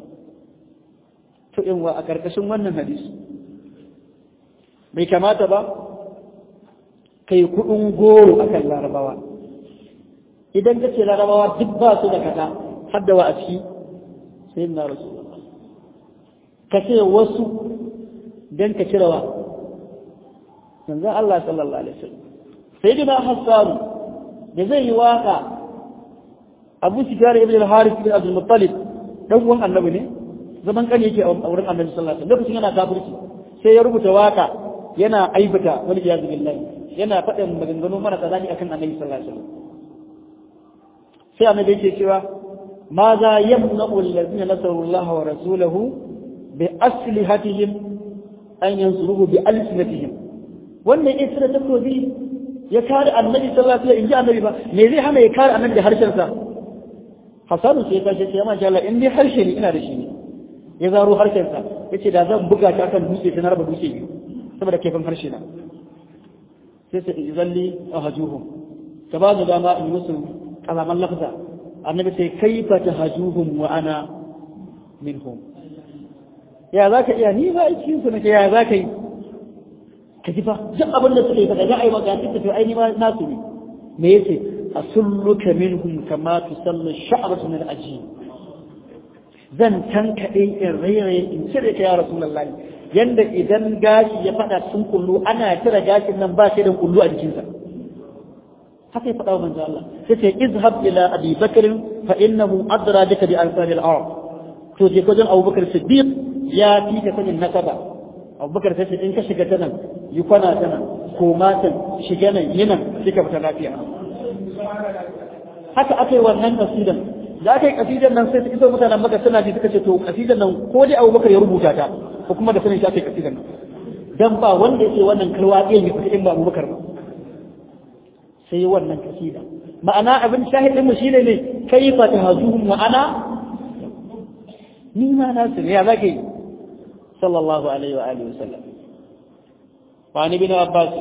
to in wa a karkashin wannan hadisi bai kamata ba kai kudin goro akan larabawa idan ka ce larabawa duk ba su da kada har da wa a ciki sai na rasu ka ce wasu don ka cire wa manzan Allah sallallahu alaihi wasallam sayyidina hassan da zai yi waka abu sufyan ibn al-harith ibn abdul muttalib dan uwan annabi ne zaman kan yake a wurin annabi sallallahu alaihi wasallam lokacin yana kafirci sai ya rubuta waka yana aibata wani iyazu billahi yana faɗin maganganu mara tsazani akan annabi sallallahu alaihi wasallam sai annabi yake cewa ma za yamna'u allazina nasaru Allah wa rasulahu bi aslihatihim an yansuruhu bi alsinatihim wannan isra takobi ya kare annabi sallallahu alaihi wasallam in ji annabi ba me zai hana ya kare annabi da harshen sa Hassanu sai ya tashi ya masha Allah in dai harshe ne ina da shi ne ya zaro harshen sa yace da zan buga ta kan dutse sai na raba dutse biyu saboda kaifin harshe na sai sai izalli ahjuhum ka ba da dama in musu kalaman lafza annabi sai kaifa tahjuhum wa ana minhum ya zaka iya ni ba cikin su nake ya zaka yi ka ji fa duk abin da suka yi faɗa za a yi maka duk tafi aini ma nasu ne me yace asulluka minhum kama tusallu sha'ratu min al-ajin zan tankaɗe in rairaye in cire ka ya rasulullahi yanda idan gashi ya faɗa cikin kullu ana cire gashin nan ba shi da kullu a jikinsa haka ya faɗa wa manzo Allah sai ce izhab ila abi bakr fa innahu adra bika bi ansari al-arab to je kojin abubakar siddiq ya fi ka sanin nasaba abubakar sai in ka shiga ta nan yi kwana ta nan koma ta shiga nan yi nan sai ka fita lafiya haka aka yi wannan kasidan da aka yi kasidan nan sai su iso mutanen maka suna ji suka ce to kasidan nan ko dai abubakar ya rubuta ta ko kuma da sanin shi aka yi kasidan nan dan ba wanda yake wannan kalwa ɗaya ne fita in ba abubakar ba sai wannan kasida ma'ana abin shahidin mu shine ne kaifa tahzuhum wa ana ni ma na su ya zaka yi sallallahu alaihi wa alihi wasallam wa ni bin abbas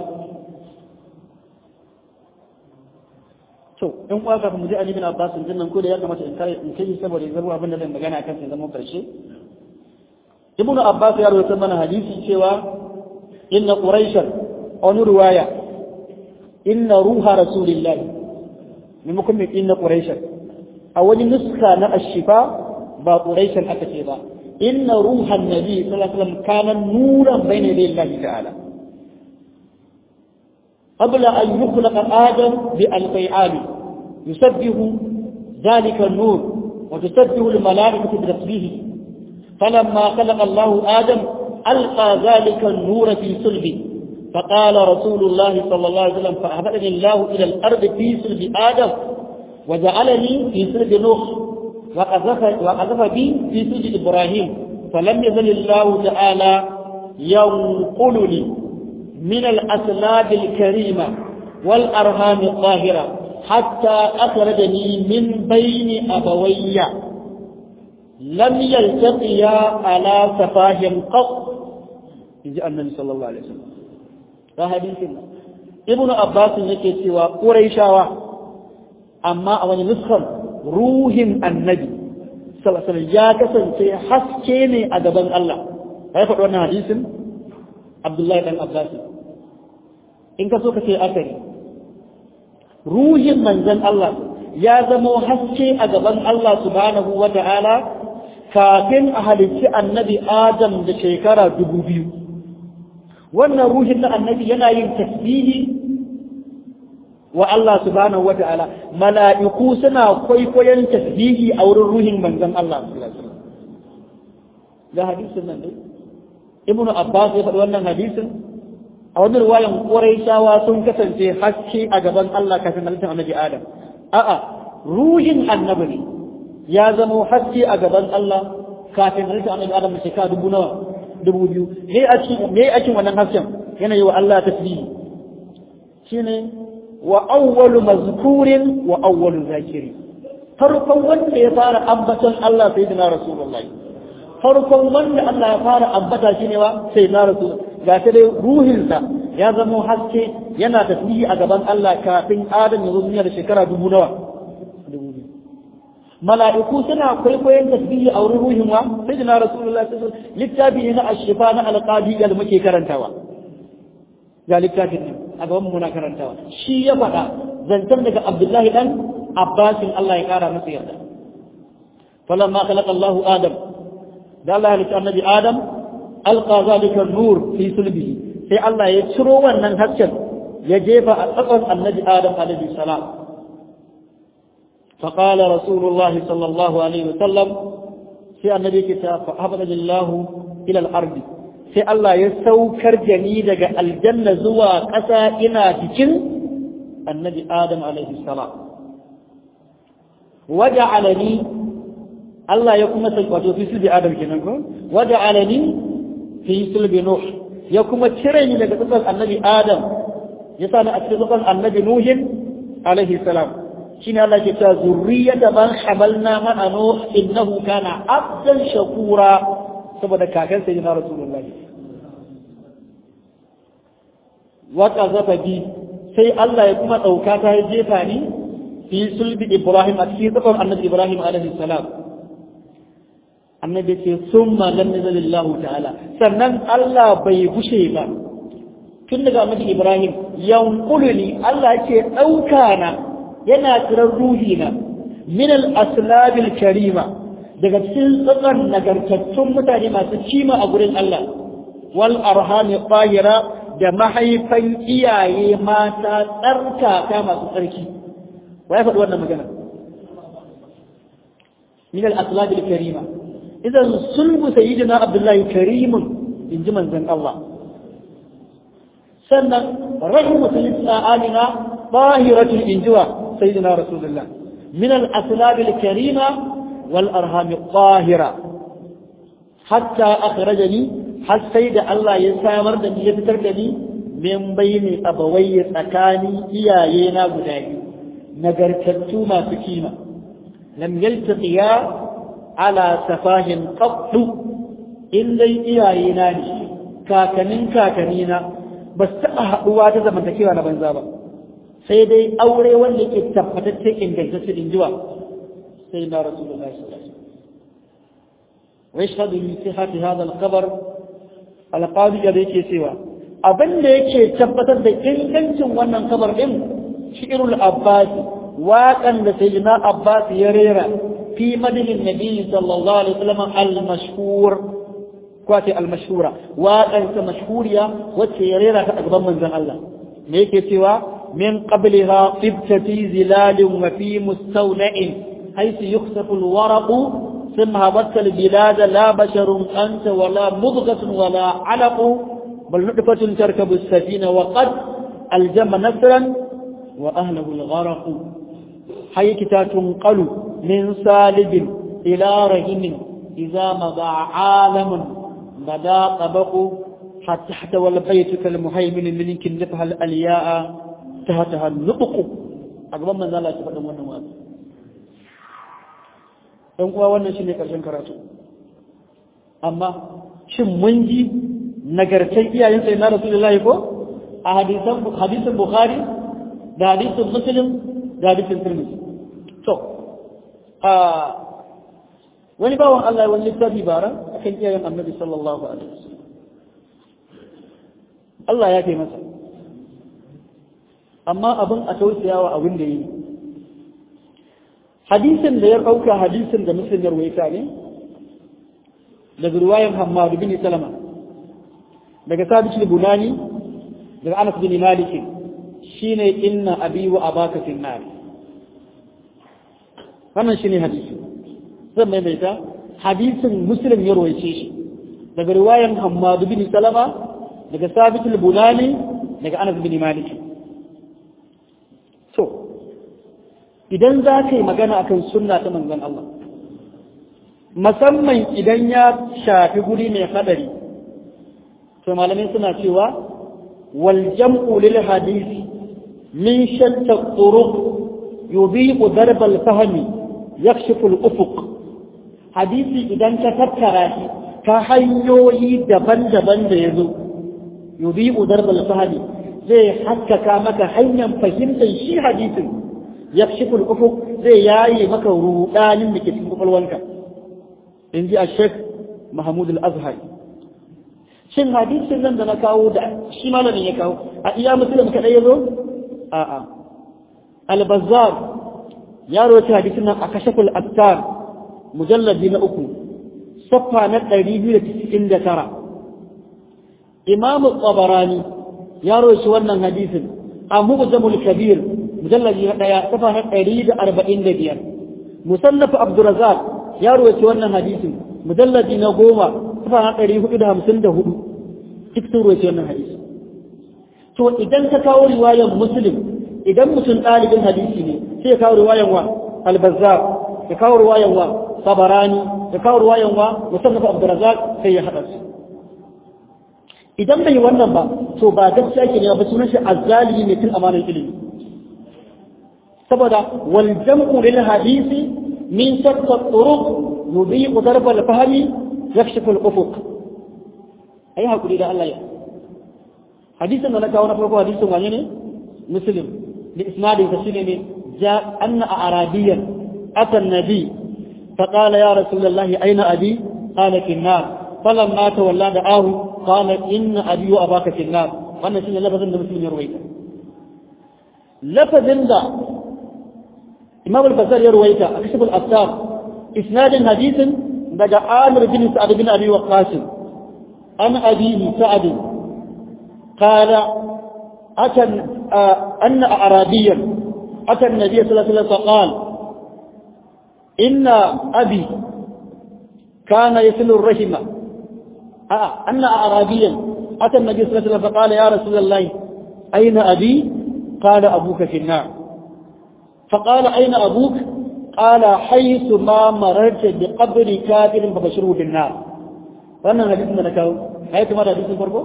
to in kwa kafin mu ji ali bin abbas din nan ko da ya kamata in kai in kai saboda ya zama abin da zan magana akan sai zama karshe ibn abbas ya rawaita mana hadisi cewa inna quraishan wani ruwaya inna ruha rasulillah maimakon mai inna quraishan a wani nuska na ashifa ba quraishan aka ce ba inna ruhan nabi sallallahu alaihi wasallam kana nuran bayna yaday Allah ta'ala قبل أن يخلق آدم بألفي عام يسبه ذلك النور وتسبه الملائكة بتسبيحه فلما خلق الله آدم ألقى ذلك النور في صلبه فقال رسول الله صلى الله عليه وسلم فأهبطني الله إلى الأرض في صلب آدم وجعلني في صلب نوح وقذف, وقذف بي في صلب إبراهيم فلم يزل الله تعالى ينقلني من الأسلاب الكريمة والأرهام الطاهرة حتى أخرجني من بين أبوي لم يلتقيا على سفاه قط يجي النبي صلى الله عليه وسلم فهديثنا ابن عباس yake cewa Qurayshawa amma a wani nuskan ruhin annabi sallallahu alaihi ya kasance haske ne a gaban Allah kai faɗi wannan hadisin Abdullahi dan Abbas in ka so ka ce akari ruhin manzon Allah ya zama haske a gaban Allah subhanahu wa ta'ala kafin a halicci annabi Adam da shekara dubu biyu. Wannan ruhin na annabi yana yin tasbihi wa Allah subhanahu wa ta'ala, mala'iku suna kwaikwayon tasbihi a wurin ruhin manzon Allah. Ga hadisin nan dai, Ibn Abbas ya faɗi wannan hadisin, a wani ruwayan ƙwarai sun kasance haske a gaban Allah kafin halittar annabi Adam. a'a ruhin annabi ne ya zama haske a gaban Allah kafin halitta annabi Adam shekara dubu nawa dubu biyu me a cikin me a cikin wannan hasken yana yi wa Allah tasbihi shine wa awwalu mazkurin wa awwalu zakiri farkon wanda ya fara ambaton Allah sayyidina rasulullahi farkon wanda Allah ya fara ambata shine wa sayyidina rasul ga ta dai ruhinsa ya zama haske yana tasbihi a gaban Allah kafin Adam ya zo duniya da shekara dubu nawa mala'iku suna kwaikwayon tasbihi a wurin ruhin wa sai da na rasulullahi sallallahu alaihi wasallam littafi ne na ashifa na alqadi da muke karantawa ga littafin ne a gaban mu muna karantawa shi ya faɗa zantar daga Abdullahi dan Abbasin Allah ya kara masa yarda falamma khalaqa Allahu Adam da Allah ya halitta annabi Adam alqa zalika nur fi sulbihi sai Allah ya ciro wannan hasken ya jefa a tsakon annabi Adam alaihi salam فقال رسول الله صلى الله عليه وسلم في النبي كتاب فأهبط الله إلى الأرض sai Allah ya saukar da ni daga aljanna zuwa ƙasa ina cikin annabi Adam alaihi salam waja'alani Allah ya kuma sai wato fi sulbi Adam kenan ko waja'alani fi sulbi Nuh ya kuma cire ni daga tsakar annabi Adam ya sa ni a cikin tsakar annabi Nuhin alaihi salam shine Allah ke cewa zurriyata man hamalna ma'a nuh innahu kana abdan shakura saboda kakan sayyidina rasulullahi wa qazafa bi sai Allah ya kuma dauka ta ya jefa ni fi sulbi Ibrahim a cikin tsakon annabi Ibrahim alaihi salam annabi ce summa lam yazalillahu ta'ala sannan Allah bai gushe ba tun daga annabi Ibrahim yanquluni Allah ke dauka na yana tsirar ruhina min al-aslabil karima daga cikin tsakan nagartattun mutane masu kima a gurin Allah wal arhami qahira da mahaifan iyaye mata tsarkaka masu tsarki wa ya faɗi wannan magana min al-aslab al-karima idan sulbu sayyidina abdullahi karimun in ji manzon Allah sannan rahimu sayyidina amina tahiratul injuwa sayyidina rasulullah min al-aslab al-karima wal arham al-tahira hatta akhrajani har sai da Allah ya samar da ni ya fitar da ni min bayni abawayya tsakanin iyaye na guda biyu nagartattu masu kima lam yaltaqiya ala safahin qattu in dai iyaye na ne kakanin kakanina ba su taɓa haɗuwa ta zamantakewa na banza ba sai dai aure wanda ke tabbatacce ingantacce in jiwa sai na rasulullahi sallallahu alaihi wasallam wa yashhadu min sihhati hadha al-khabar al-qadi da yake cewa abin da yake tabbatar da ingancin wannan kabar din shi'rul abbas waƙan da sayyidina abbas ya rera fi madinin nabi sallallahu alaihi wasallam al-mashhur kwace al-mashhura waƙan ta mashhuriya wacce ya rera ta a gaban manzon Allah me yake cewa min qabliha tibta fi zilalin wa fi mustawna'in haythu yukhsafu al-waraqu ثم هبطت البلاد لا بشر أنت ولا مضغة ولا علق بل نطفة تركب السفينة وقد الجم نسرا وأهله الغرق حيكتا تنقل من سالب إلى رهن إذا مضى عالم بدا طبق حتى احتوى البيت كالمهيمن منك نفها الألياء تهتها النطق أقبل من ذلك تفضل ونوات ɗan uwa wannan shine ƙarshen karatu amma shin mun ji nagartar iyayen sai na rasulullahi ko a hadisan hadisin bukhari da hadisin muslim da hadisin tirmidhi to a wani bawan Allah wani littafi bara akan iyayen annabi sallallahu alaihi wasallam Allah ya kai masa amma abin a tausayawa abin da yi hadisin da ya ɗauka hadisin da muslim ya ruwaita ne daga ruwayan Hammadu bin Salama daga Sabit al-Bunani daga Anas bin Malik shine inna abi wa abaka fi nar wannan shine hadisi zan maimaita hadisin muslim ya ruwaice shi daga ruwayan Hammadu bin Salama daga Sabit al-Bunani daga Anas bin Malik to idan za ka yi magana akan sunna ta manzon Allah musamman idan ya shafi guri mai hadari to malamai suna cewa wal jam'u lil hadisi min shatta turuq yubiqu darb al fahmi yakshifu al ufuq hadisi idan ka tattara shi ta hanyoyi daban-daban da yazo yubiqu darb al fahmi zai haskaka maka hanyar fahimtar shi hadisin yakshifu al ufuq zai yayi maka rudanin da ke cikin kwakwalwanka in ji a shek mahmud al-azhar shin hadisin nan da na kawo da shi malamin ya kawo a iya musulun kaɗai ya zo a'a al-bazzar ya rawaita hadisin nan a kashaful attar mujalladi na uku saffa na ɗari biyu da tisa'in da tara imamu tsabarani ya rawaita wannan hadisin a mubzamul kabir mujalladi na ɗaya saffa na ɗari da arba'in da biyar musallafa abdurazak ya ruwaci wannan hadisin mujalladi na goma kafa na ɗari hudu da hamsin da hudu duk sun ruwaci wannan hadisi to idan ka kawo riwayan muslim idan mutum ɗalibin hadisi ne sai ya kawo riwayan wa albazar ya kawo riwayan wa sabarani ya kawo riwayan wa musallafa abdurazak sai ya haɗa su idan bai wannan ba to ba gaskiya ke ne ba sunan shi azzalimi mai tun amanar ilimi saboda wal jam'u lil hadisi من شتى الطرق يضيق ضرب الفهم يكشف الأفق أي هكذا إلى الله حديث أن لك هنا فرقوا حديث وعنيني مسلم لإسناد تسلم جاء أن أعرابيا أتى النبي فقال يا رسول الله أين أبي قال في النار فلما تولى دعاه قال إن أبي وأباك في النار وأنا شيء لفظ مسلم يرويك لفظ إمام البزار يرويته أكشف الأبصار isnadin hadisin daga Amir bin Sa'ad bin Abi Waqqas an abihi Sa'ad qala atan anna arabiyyan ata an-nabiy sallallahu alaihi wasallam qala inna abi kana yasilu ar-rahima anna arabiyyan ata an-nabiy sallallahu alaihi wasallam qala ya rasulullah ayna abi qala abuka fi an-nar فقال أين أبوك قال حيث ما مررت بقبر كافر فبشره بالنار wannan hadisin da na kawo ai kuma da hadisin farko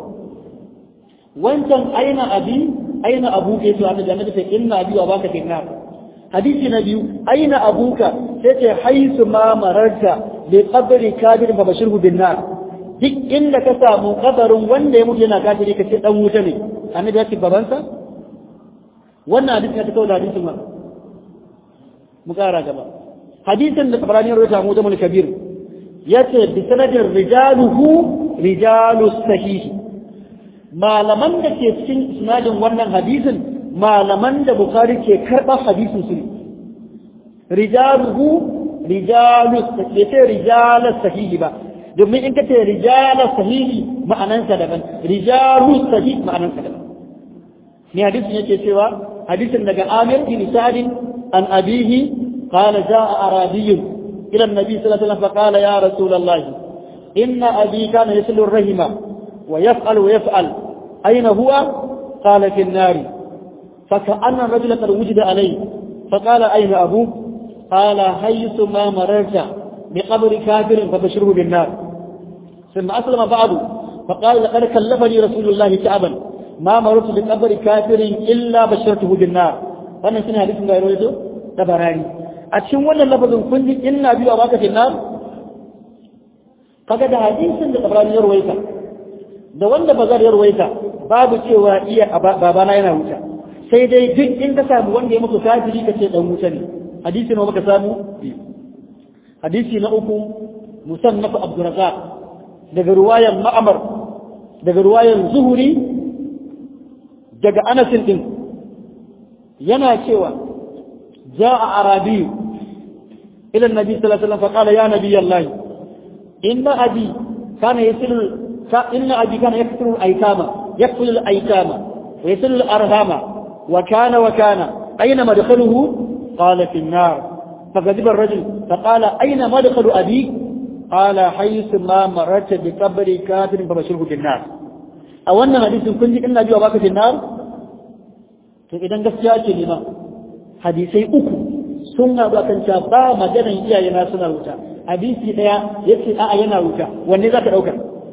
wancan aina abi aina abuka yace annabi annabi sai inna abi wa baka fi nar hadisi na biyu aina abuka sai ce haisu ma mararta bi qabri kabir fa bashirhu bin nar duk inda ka samu kabarin wanda ya mutu yana kafiri ka ce dan wuta ne annabi ya ce babansa wannan hadisi ya ta kawo da hadisin ma mu kara gaba hadisin da tabarani ya rawaita mu jamul kabir yace bi sanadin rijaluhu rijalus sahih malaman da ke cikin isnadin wannan hadisin malaman da bukhari ke karba hadisin su rijaluhu rijalus sahih sai rijalus sahih ba domin in kace rijalus sahih ma'anansa daban rijalus sahih ma'anansa daban ne hadisin yake cewa hadisin daga Amir bin Sa'd عن أبيه قال جاء أعرابي إلى النبي صلى الله عليه وسلم فقال يا رسول الله إن أبي كان يسل الرحم ويفعل ويفعل أين هو قال في النار فكأن الرجل قد وجد عليه فقال أين أبوك قال حيث ما مررت بقبر كافر فبشره بالنار ثم أسلم بعضه فقال لقد كلفني رسول الله تعبا ما مررت بقبر كافر إلا بشرته بالنار wannan shine hadisin da ya rawaito da barani a cikin wannan lafazin kun ji inna biyu a baka finnar kaga da hadisin da tabarani ya rawaita da wanda bazar ya rawaita babu cewa iya babana yana wuta sai dai duk in ka samu wanda ya muku kafiri ka ce dan wuta ne hadisi na baka samu hadisi na uku musannaf abdurrazzaq daga ruwayan ma'amar daga ruwayan zuhuri daga anasin din yana cewa ja'a arabi ila annabi sallallahu alaihi wasallam faqala ya nabiy allah inna abi kana yasilu inna abi kana yakthuru al-aytama yakfulu al-aytama wa yasilu al-arhama wa kana wa kana ayna madkhaluhu qala fi an-nar فغضب الرجل فقال أين مدخل أبيك قال حيث ما مررت بقبر كافر فبشره بالنار أو أن حديث كنت إن أبي وباك في النار to idan gaskiya ce ne ma hadisai uku sun haɗu akan cewa ba maganan iyaye na suna wuta hadisi ɗaya ya ce a'a yana wuta wanne za ka ɗauka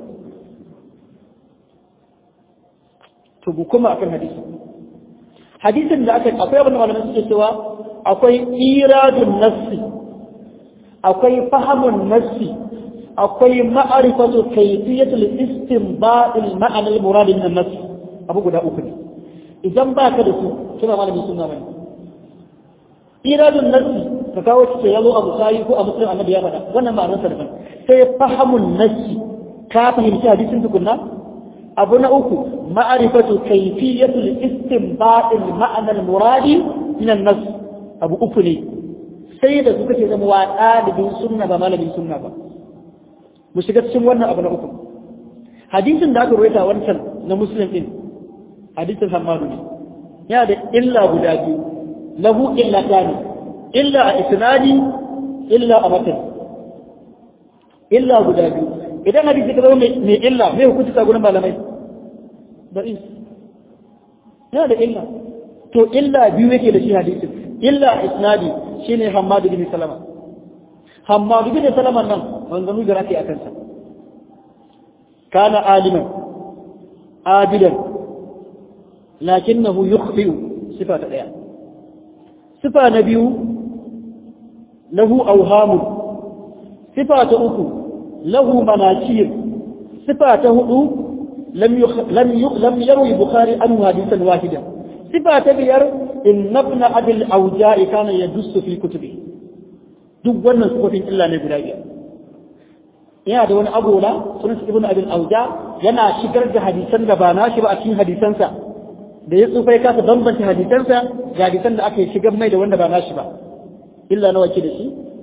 to bu kuma akan hadisi hadisin da aka akwai abin da malamai suke cewa akwai iradun nassi akwai fahamun nassi akwai ma'arifatu kayfiyatul istinba'il ma'ana al-murad min an-nass abu guda uku ne idan ba ka da su kina malamin sunna bane iradun nassi ka kawo ce yazo a bukhari ko a muslim annabi ya faɗa wannan ma'anar sa daban sai fahamun nassi ka fahimci hadisin tukunna abu na uku ma'arifatu kayfiyatul istinba'il ma'ana al-muradi min an-nass abu uku ne sai da suka ce zama wa ɗalibin sunna ba malamin sunna ba mu shiga cikin wannan abu na uku hadisin da aka rawaita wancan na muslim din hadisin hammadu ne yana da illa guda biyu lahu illa tani illa a isnadi illa a matan illa guda biyu idan hadisi ka zama mai illa mai hukunci ta gurin malamai da is yana da illa to illa biyu yake da shi hadisin illa a isnadi shine hammadu bin salama hammadu bin salama nan wanzanu da rafi a kansa kana aliman abidan lakinnahu yukhfi'u sifa ta daya sifa na biyu lahu awhamun sifa ta uku lahu manakir sifa ta hudu lam lam lam yarwi bukhari anhu hadithan wahida sifa ta biyar inna ibn abil awja'i kana yadussu fi kutubi duk wannan sifofin illa ne guda biyar yana da wani agola sunan ibn abil awja yana shigar da hadisan da ba nashi ba a cikin hadisansa da ya tsufa ya kasa bambanta hadisansa ga hadisan da aka yi shigar mai da wanda ba nashi ba illa nawa ke da shi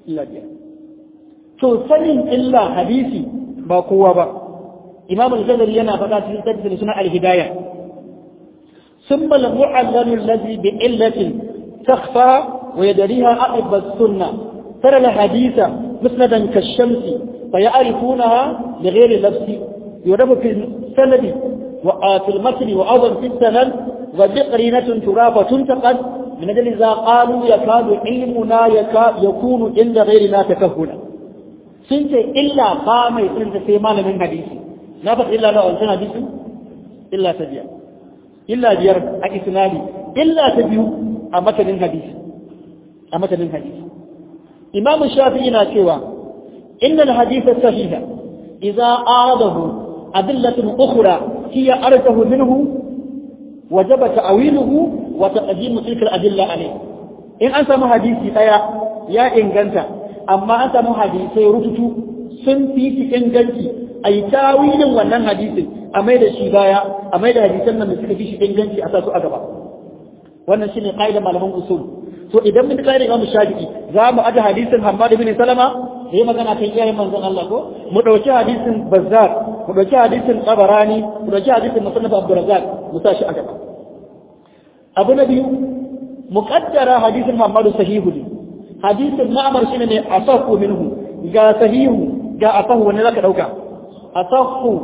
illa biyar to sanin illa hadisi ba kowa ba imam al-ghazali yana faɗa cikin tafsirin suna al-hidayah ثم المعلل الذي بعلة تخفى ويدريها أحب السنة ترى الحديث مسندا كالشمس فيعرفونها بغير لبس يرب في السند وفي المتن وأيضا في السند وبقرينة تراب تنتقد من أجل إذا قالوا يكاد علمنا يكاد يكون عند غيرنا تكهنا سنت إلا قام يسنت سيمان من حديث نفق إلا لو أنتنا حديث إلا تبيع إلا بير أكسنالي إلا تبيع أمتن حديث أمتن حديث إمام الشافعي ناتشوا إن الحديث الصحيح إذا أعرضه أدلة أخرى هي أرجه منه وجب تأويله وتقديم تلك الأدلة عليه إن أنت حديثي تيا يا إنجنتا أما أنت حديثي رتتو سنتي في إنجنتي أي تاويل ونن حديثي أميد الشيبايا أميد حديثنا من سكفي في إنجنتي أساسو أدبا wannan shine qaida malaman usul to idan mun kai Imam Shafi'i za mu aje hadisin Hammad ibn Salama yayi magana kan iyayen manzon Allah ko mu dauki hadisin Bazzar mu dauki hadisin Tabarani mu dauki hadisin Musannaf Abdul Razzaq mu tashi a gaba abu na biyu muqaddara hadisin Hammad sahihu ne hadisin Ma'mar shine ne asahu minhu ga sahihu ga asahu wani zaka dauka asahu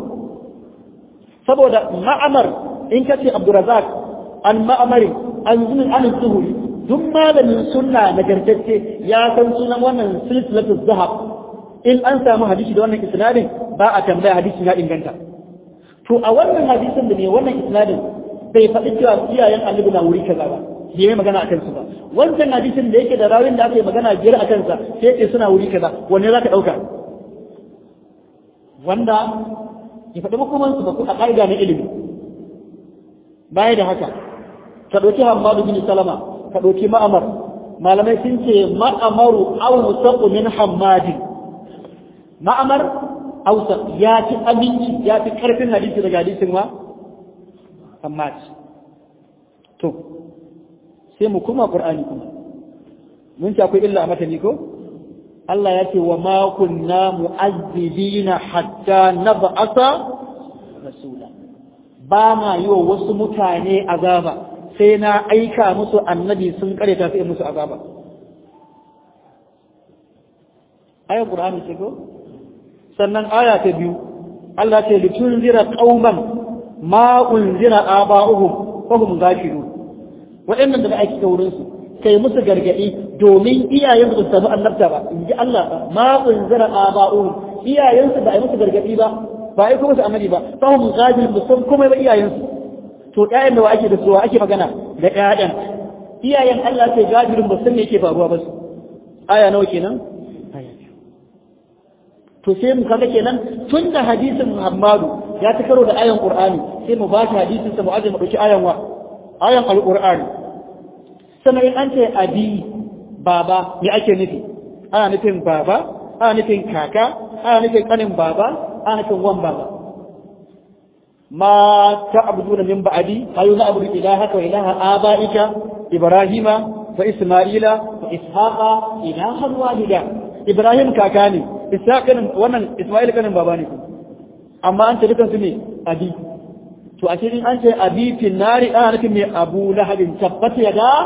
saboda Ma'mar in kace Abdul Razzaq an Ma'mari an zunin an zuhuri duk malamin sunna nagartacce ya san sunan wannan silsilatu zahab in an samu hadisi da wannan isnadin ba a tambaya hadisi ya inganta to a wannan hadisin da ne wannan isnadin bai faɗi cewa iyayen annabi na wuri kaza ba bai mai magana akan su ba wancan hadisin da yake da rawin da aka yi magana biyar a kansa sai ce suna wuri kaza wanne za ka ɗauka wanda ya faɗi makomansu ba a ƙa'ida na ilimi baya da haka ka ɗauki hamadu bin salama ka ɗauki ma'amar malamai sun ce ma'amaru awsaqu min hammadin ma'amar awsaq ya fi aminci ya fi karfin hadisi daga hadisin wa hammad to sai mu kuma qur'ani kuma mun ci akwai illa a matani ko Allah ya ce wa ma kunna mu'azzibina hatta nab'atha rasula ba ma yi wa wasu mutane azaba sai na aika musu annabi sun kareta sai musu azaba ayar qur'ani ce ko sannan aya ta biyu Allah ce litunzira qauman ma unzira aba'uhum fa hum ghafilun waɗannan da ake wurin su kai musu gargadi domin iyayen su samu annabta ba in ji Allah ma unzira aba'uhum iyayen su ba ai musu gargadi ba ba ai kuma su annabi ba fa hum ghafilun ba san komai ba iyayen su to ƴaƴan da wa ake da su wa ake magana da ƴaƴan iyayen Allah sai gafirin ba san me yake faruwa ba su aya nawa kenan aya to sai mu kaga kenan tun da hadisin Muhammadu ya ta karo da ayan Qur'ani sai mu ba shi hadisin sa mu aje mu dauki ayan wa ayan Al-Qur'ani sannan in an ce abi baba me ake nufi ana nufin baba ana nufin kaka ana nufin kanin baba ana nufin wan baba ما تعبدون من بعدي قالوا نعبد إلهك وإله آبائك إبراهيم وإسماعيل وإسحاق إلها واحدا إبراهيم كاكاني إسحاق كان وانا إسماعيل كان باباني أما أنت لكن سمي أبي to a cikin an ce abi fi nari ana nufin mai abu lahabin tabbata ya da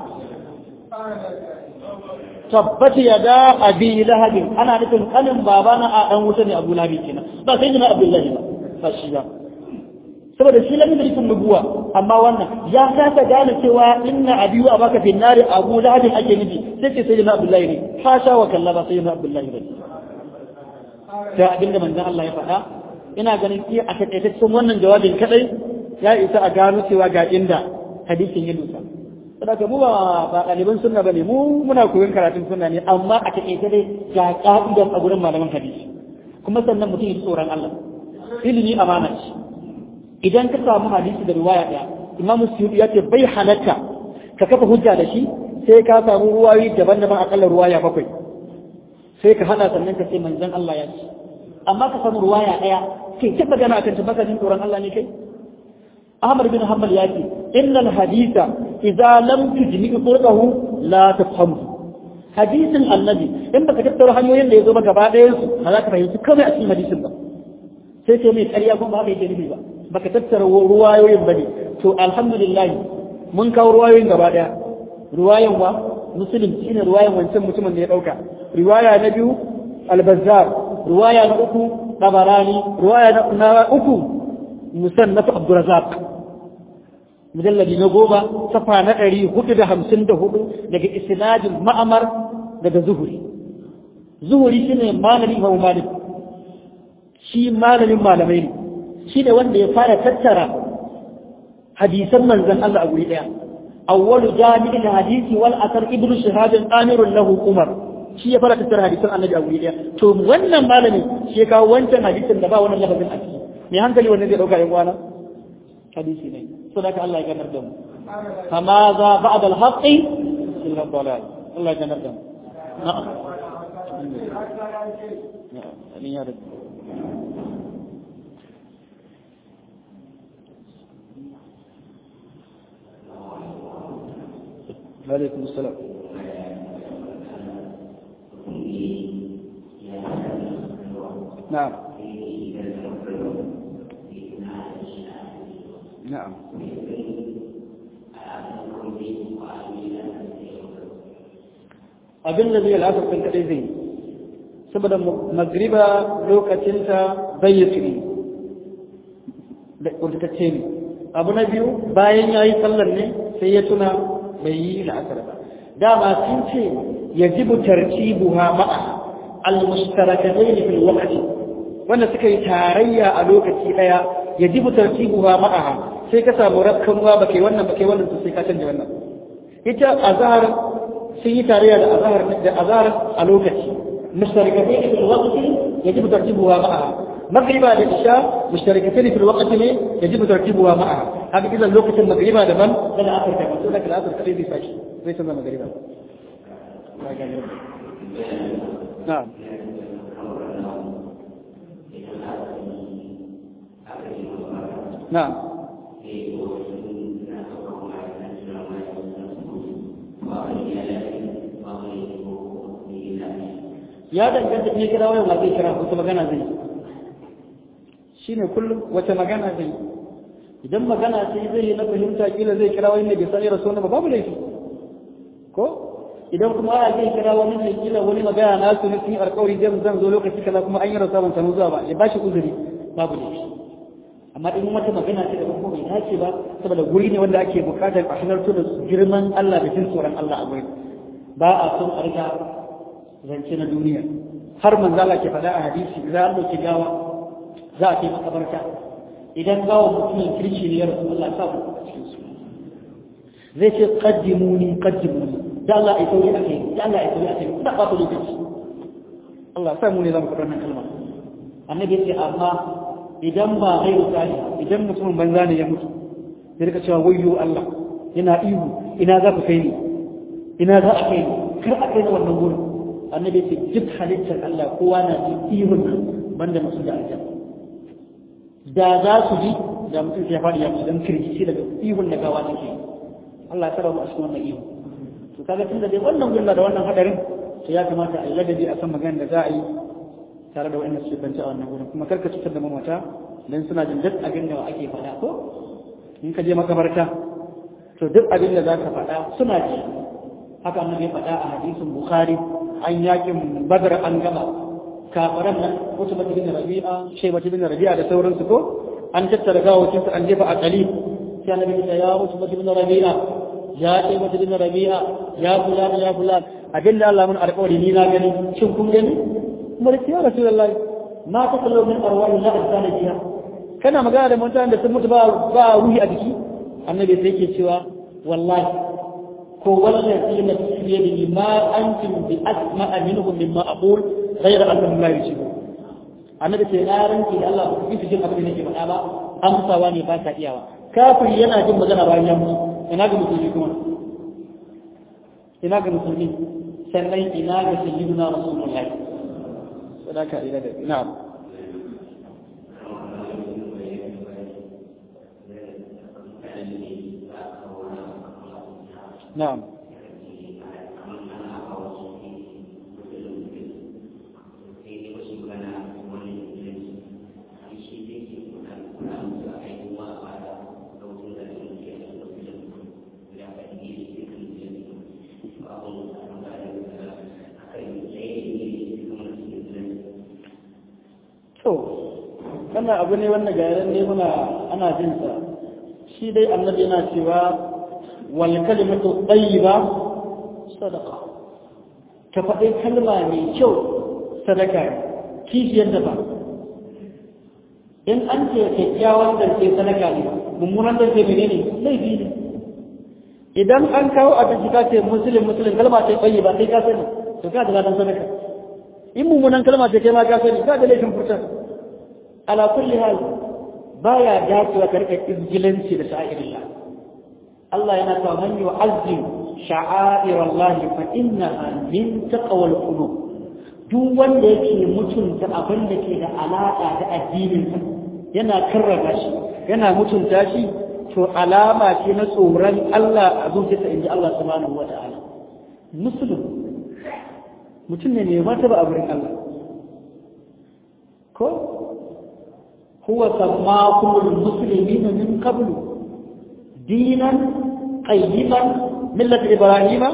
tabbata ya da abi lahabin ana nufin kanin babana a dan wuta ne abu lahabin kenan ba sai jina abdullahi ba ba shi ba saboda shi lamin da nufin nubuwa amma wannan ya kasa gane cewa inna abiyu a baka finnari abu lahabin ake nufi sai ce sai na abdullahi ne hasha wa kalla ba sai na abdullahi ne ta abinda manzon Allah ya faɗa ina ganin iya a takaitaccen wannan jawabin kadai ya isa a gano cewa ga inda hadisin ya dusa saboda mu ba ba ɗaliban sunna bane mu muna koyon karatun sunna ne amma a takaice dai ga ka'idan a gurin malaman hadisi kuma sannan mutum ya tsoron Allah ilimi amana ce idan ka samu hadisi da riwaya ɗaya imam suyuti ya ce bai halatta ka kafa hujja da shi sai ka samu ruwayoyi daban-daban akalla ruwaya bakwai sai ka hada sannan ka ce manzon Allah ya ce amma ka samu ruwaya ɗaya kai ta magana akan tabbata jin tsoron Allah ne kai Ahmad bin Hanbal ya ce innal haditha idza lam tujmi turqahu la tafhamu hadisin annabi in baka tattara hanyoyin da ya zo ba gaba ɗayan su ba za ka fahimci komai a cikin hadisin ba sai sai mai ƙarya kuma ba haka yake nufi ba baka tattara ruwayoyin ba ne to alhamdulillah mun kawo ruwayoyin gaba ɗaya ruwayan wa muslim shine ruwayan wancan mutumin da ya ɗauka riwaya na biyu albazar ruwaya na uku tabarani ruwaya na uku musannaf abdurazak mujalladi na goma safa na ɗari hudu da hamsin da hudu daga isnadin ma'amar daga zuhuri zuhuri shine malami imam malik shi malamin malamai ne shi ne wanda ya fara tattara hadisan manzon Allah a guri daya awwalu jami'il hadisi wal asar ibnu shihab amirun lahu umar shi ya fara tattara hadisan annabi a guri daya to wannan malami shi ya kawo wancan hadisin da ba wannan lafazin a ciki me hankali wannan zai dauka yan uwana hadisi ne so da Allah ya ganar da mu kama za ba'da al-haqqi illa dalal Allah ya ganar da mu na'am na'am ya rabbi عليكم السلام نعم نعم abin da zai lasa kan kadai zai saboda magriba lokacinta bai yi tsiri da kuntatacce ne abu na biyu bayan ya yi sallar ne sai ya tuna bai yi la'asar ba dama sun ce ya jibu tartibuha ma'a al-mushtarakatain fil waqti wanda suka yi tarayya a lokaci daya ya jibu tartibuha ma'a sai ka samu rakkan ruwa bake wannan bake wannan to sai ka canja wannan ita azhar sun yi tarayya da azhar da azhar a lokaci mushtarakatain fil waqti yajibu tartibuha ma'a magriba da isha mushtarakatain fil waqti ne yajibu tartibuha ma'a haka idan lokacin magriba daban da asar daban to daga asar kadai zai fashi zai canza magriba na'am na'am ya danganta ne kira wayan ma zai kira wata magana zai shine kullum wata magana zai idan magana sai zai yi na fahimta kila zai kira wani ne bai sani rasu ba babu laifi ko idan kuma ana zai kira wani ne kila wani magana na su ne sun alƙawari zai zan zo lokaci kaza kuma an yi rasa ban samu zuwa ba ya bashi uzuri babu laifi amma in wata magana ce da kuma bai dace ba saboda guri ne wanda ake bukatar a halarta da girman Allah da jin tsoron Allah a gurin ba a son a riga zance na duniya har manzo Allah ke faɗa a hadisi za a ɗauki gawa za a kai makabarta idan gawa mutumin kirki ne ya rasu Allah sa ku cikin su zai ce qaddimuni qaddimuni da Allah ya sauri akai da Allah ya sauri akai da ba ku lokaci Allah sa mu ne zamu faɗa wannan kalma annabi ya ce amma idan ba ghairu salih idan mutumin banza ne ya mutu ya rika cewa wayyo Allah yana ihu ina za ku kai ni ina za a kai ni kar a kai ni wannan gurin annabi ce duk halittar Allah kowa na jin ihun nan banda masu da aljan da za su ji da mutum ya faɗi ya ci dan kirkici daga ihun da gawa take Allah ya sarrafa a cikin wannan ihun to kaga tunda dai wannan gulla da wannan hadarin to ya kamata a yi ladabi a san maganar da za a yi tare da wa'annan su banta a wannan gurin kuma karka cutar da mamata dan suna jin duk abin da ake faɗa ko in ka je makabarta to duk abin da za ka faɗa suna ji haka annabi faɗa a hadisin bukhari an yakin badar an gama kafaran nan wasu bata bin rabi'a shai bata bin rabi'a da sauransu ko an tattara gawacin su an jefa a kali sai annabi ya ya wasu bata bin rabi'a ya shai bata bin rabi'a ya fulan ya fulan abin da Allah mun alƙawari ni na gani shin kun gani kuma da ya rasulullahi ma ta kallo min arwahi la asana jiya kana magana da mutanen da sun mutu ba ba ruhi a jiki annabi sai yake cewa wallahi ko wallazi nafsi bi yadihi ma antum bi asma'a minhum mimma aqul ghayra annahum la yusibu annabi sai na ranki da Allah ku fi jin abin da nake faɗa ba amsawa ne ba ta iyawa kafiri yana jin magana bayan ya mutu ina ga musulmi kuma ina ga musulmi sannan ina ga sayyidina rasulullahi sadaka ila da na'am na'am wannan abu ne wanda ga yaran ne muna ana jin sa shi dai annabi yana cewa wal kalimatu tayyiba sadaqa ka faɗi kalma mai kyau sadaka kishiyar da ba in an ce kyakkyawan zance sadaka ne mummunan zance menene laifi ne idan an kawo abinci ka ce musulun musulun kalma ce tsayi ba sai ka sani to ka da ladan sadaka in mummunan kalma ce kai ma ka sani ka da laifin furta ala kulli hal baya dacewa ka rika izgilanci da sha'irillah Allah yana cewa man yu'azzim sha'air Allah fa innaha min taqwal qulub duk wanda yake mutunta abin da ke da alaka da addinin sa yana karrama shi yana mutunta shi to alama ce na tsoron Allah a zuciyarsa inji Allah subhanahu wata'ala muslim mutum ne mai martaba a wurin Allah ko huwa sammakumul muslimina min qablu dinan qayyiban millat ibrahima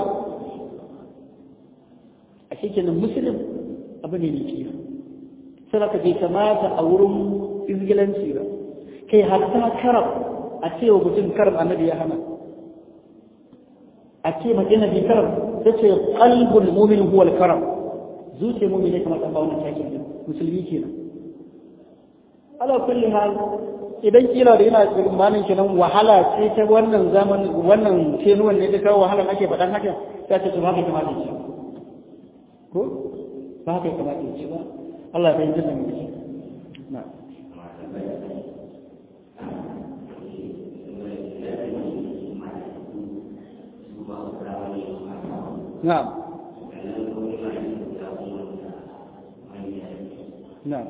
a cikin muslim abu ne mai kiyo sai ka bai kamata a wurin izgilanci ba kai hatta karam a ce wa mutum karam annabi ya hana a ce mace na bi karam ta ce qalbul mu'min huwa al-karam zuciyar mu'min ne kamar dan ba wannan takin musulmi kenan ala kulli hal idan kila da yana tsammanin kenan wahala ce ta wannan zaman wannan kenuwan ne da kawo wahala ake faɗan haka ta ce to haka kamata ce ko ba haka kamata ce ba Allah ya fahimta da mu na نعم نعم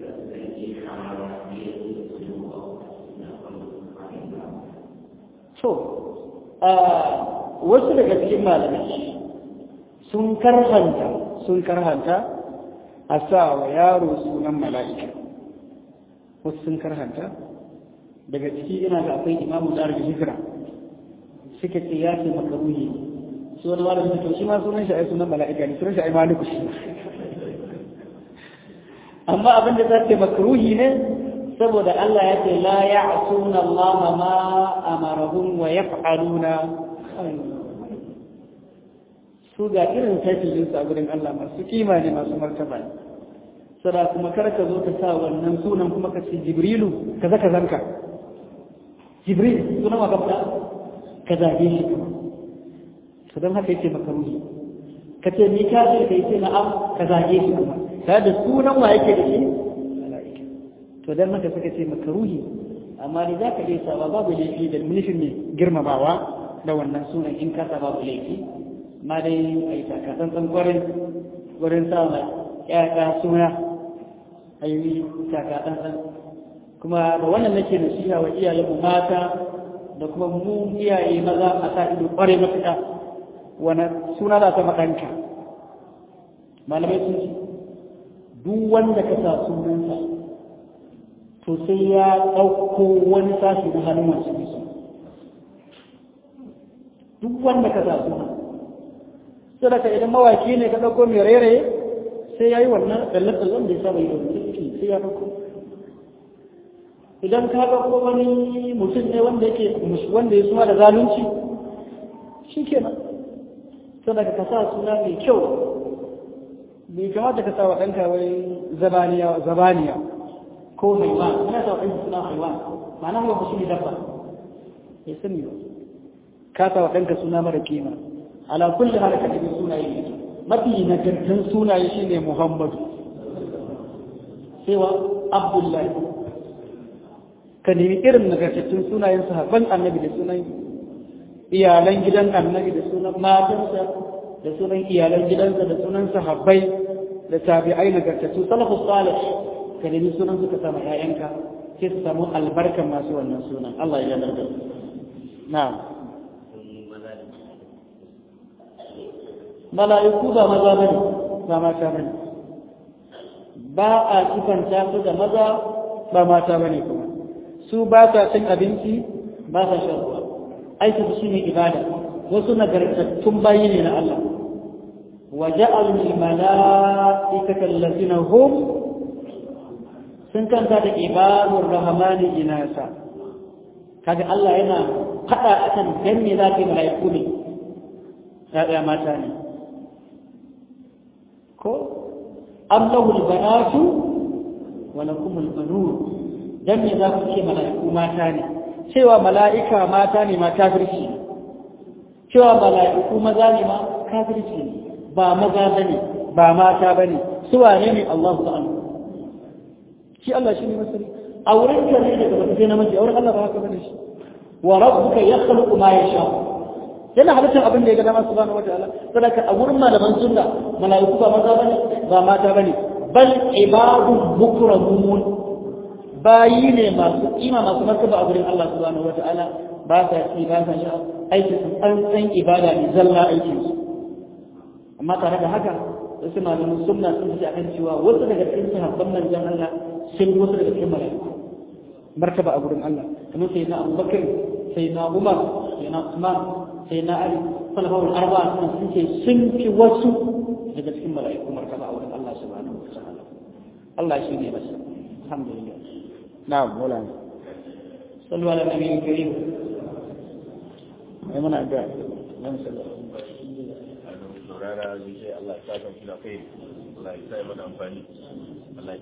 so wasu daga cikin malamai sun karhanta sun karhanta a sa wa yaro sunan mala'ika wasu sun karhanta daga ciki ina ga akwai imamu da hijira suka ce ya ce makaruhi su wani malamin to shi ma sunan shi ai sunan mala'ika ne sunan shi ai maliku shi amma abin da zai makruhi ne saboda Allah ya ce la ya'suna Allah ma amarahum wa yaf'aluna su ga irin tafiyin su a gurin Allah masu kima ne masu martaba ne sada kuma kar ka zo ka sa wannan sunan kuma ka ce jibrilu kaza kazanka jibril sunan wa ka fada ka zage shi kuma to don haka yake makaruhi ka ce ni ka ce kai ce na'am ka zage shi kuma ta da sunan wa yake da shi to dan haka suka ce makaruhi amma ni za ka iya saba babu laifi da nufin ne girmamawa da wannan sunan in ka babu laifi ma dai a yi takatsantsan kwarin wurin sa ma ƴaƴa suna a yi takatsantsan kuma da wannan nake nasiha wa iyayenmu mata da kuma mu iyaye maza a sa ido kwarai matuƙa wani suna da ta maɗanka malamai sun ce duk wanda ka sa sunansa to sai ya ɗauko wani sashi na hannun wasu bisa duk wanda ka sa suna sadaka idan mawaki ne ka ɗauko mai rairaye sai ya yi wannan tsalle-tsallen da ya saba yi da wani sai ya ɗauko idan ka ɗauko wani mutum ne wanda yake wanda ya suna da zalunci shi kenan sadaka ka sa suna mai kyau bai kamata ka sa wa ɗanka wai zabaniya zabaniya ko haiwan ana sa wa ɗanka suna haiwan ma'ana haiwan shi ne dabba ya sani ba ka sa wa ɗanka suna mara kima ala kulli hal ka ɗabi sunaye ne mafi nagartan sunaye shine muhammadu sai wa abdullahi ka nemi irin nagartattun sunayen sahabban annabi da sunan iyalan gidan annabi da sunan matansa da sunan iyalan gidansa da sunan sahabbai da tabi'ai nagartattu salafus salih ka nemi sunan suka sama ƴaƴanka sai su samu albarkan masu wannan sunan Allah ya ganar da na'am mala'iku ba maza bane ba mata bane ba a sifanta su da maza ba mata bane kuma su ba sa cin abinci ba sa shan ruwa aiki su shine ibada wasu nagartattun bayi ne na Allah wa ja'alul mala'ikata allazina hum sun kanta da ibadur rahmani inasa kaga Allah yana fada akan dan me za ka mala'iku ne ya mata ne ko am lahul banatu wa lakum al banun dan me za ku ce mala'iku mata ne cewa mala'ika mata ne ma kafirci cewa mala'iku maza ne ma kafirci ne ba maza bane ba mata bane su wane ne Allah ta'ala shi Allah shi ne masari a wurin ka ne daga wata sai namiji a wurin Allah ba haka bane shi wa rabbuka yakhluqu ma yasha yana halittar abin da ya ga dama subhanahu wataala saboda a wurin malaman sunna malaiku ba maza bane ba mata bane bal ibadu mukramun bayi ne masu kima masu martaba a wurin Allah subhanahu wataala ba sa ci ba sa sha aikin su tsantsan ibada ne zalla aikin su amma tare da haka wasu malaman sunna sun ce akan cewa wasu daga cikin sahabban manzon Allah sun wasu daga cikin malaiku martaba a wurin Allah kamar sai na Abubakar sai na Umar sai na Usman sai na Ali salafawul arba'a sun sun ce sun fi wasu daga cikin mala'iku martaba a wurin Allah subhanahu wa ta'ala Allah shi ne masa alhamdulillah na'am wala sallu ala nabiyil karim ai muna da nan sallallahu saurara zai Allah ya sa ka da kai Allah ya sa mana amfani Allah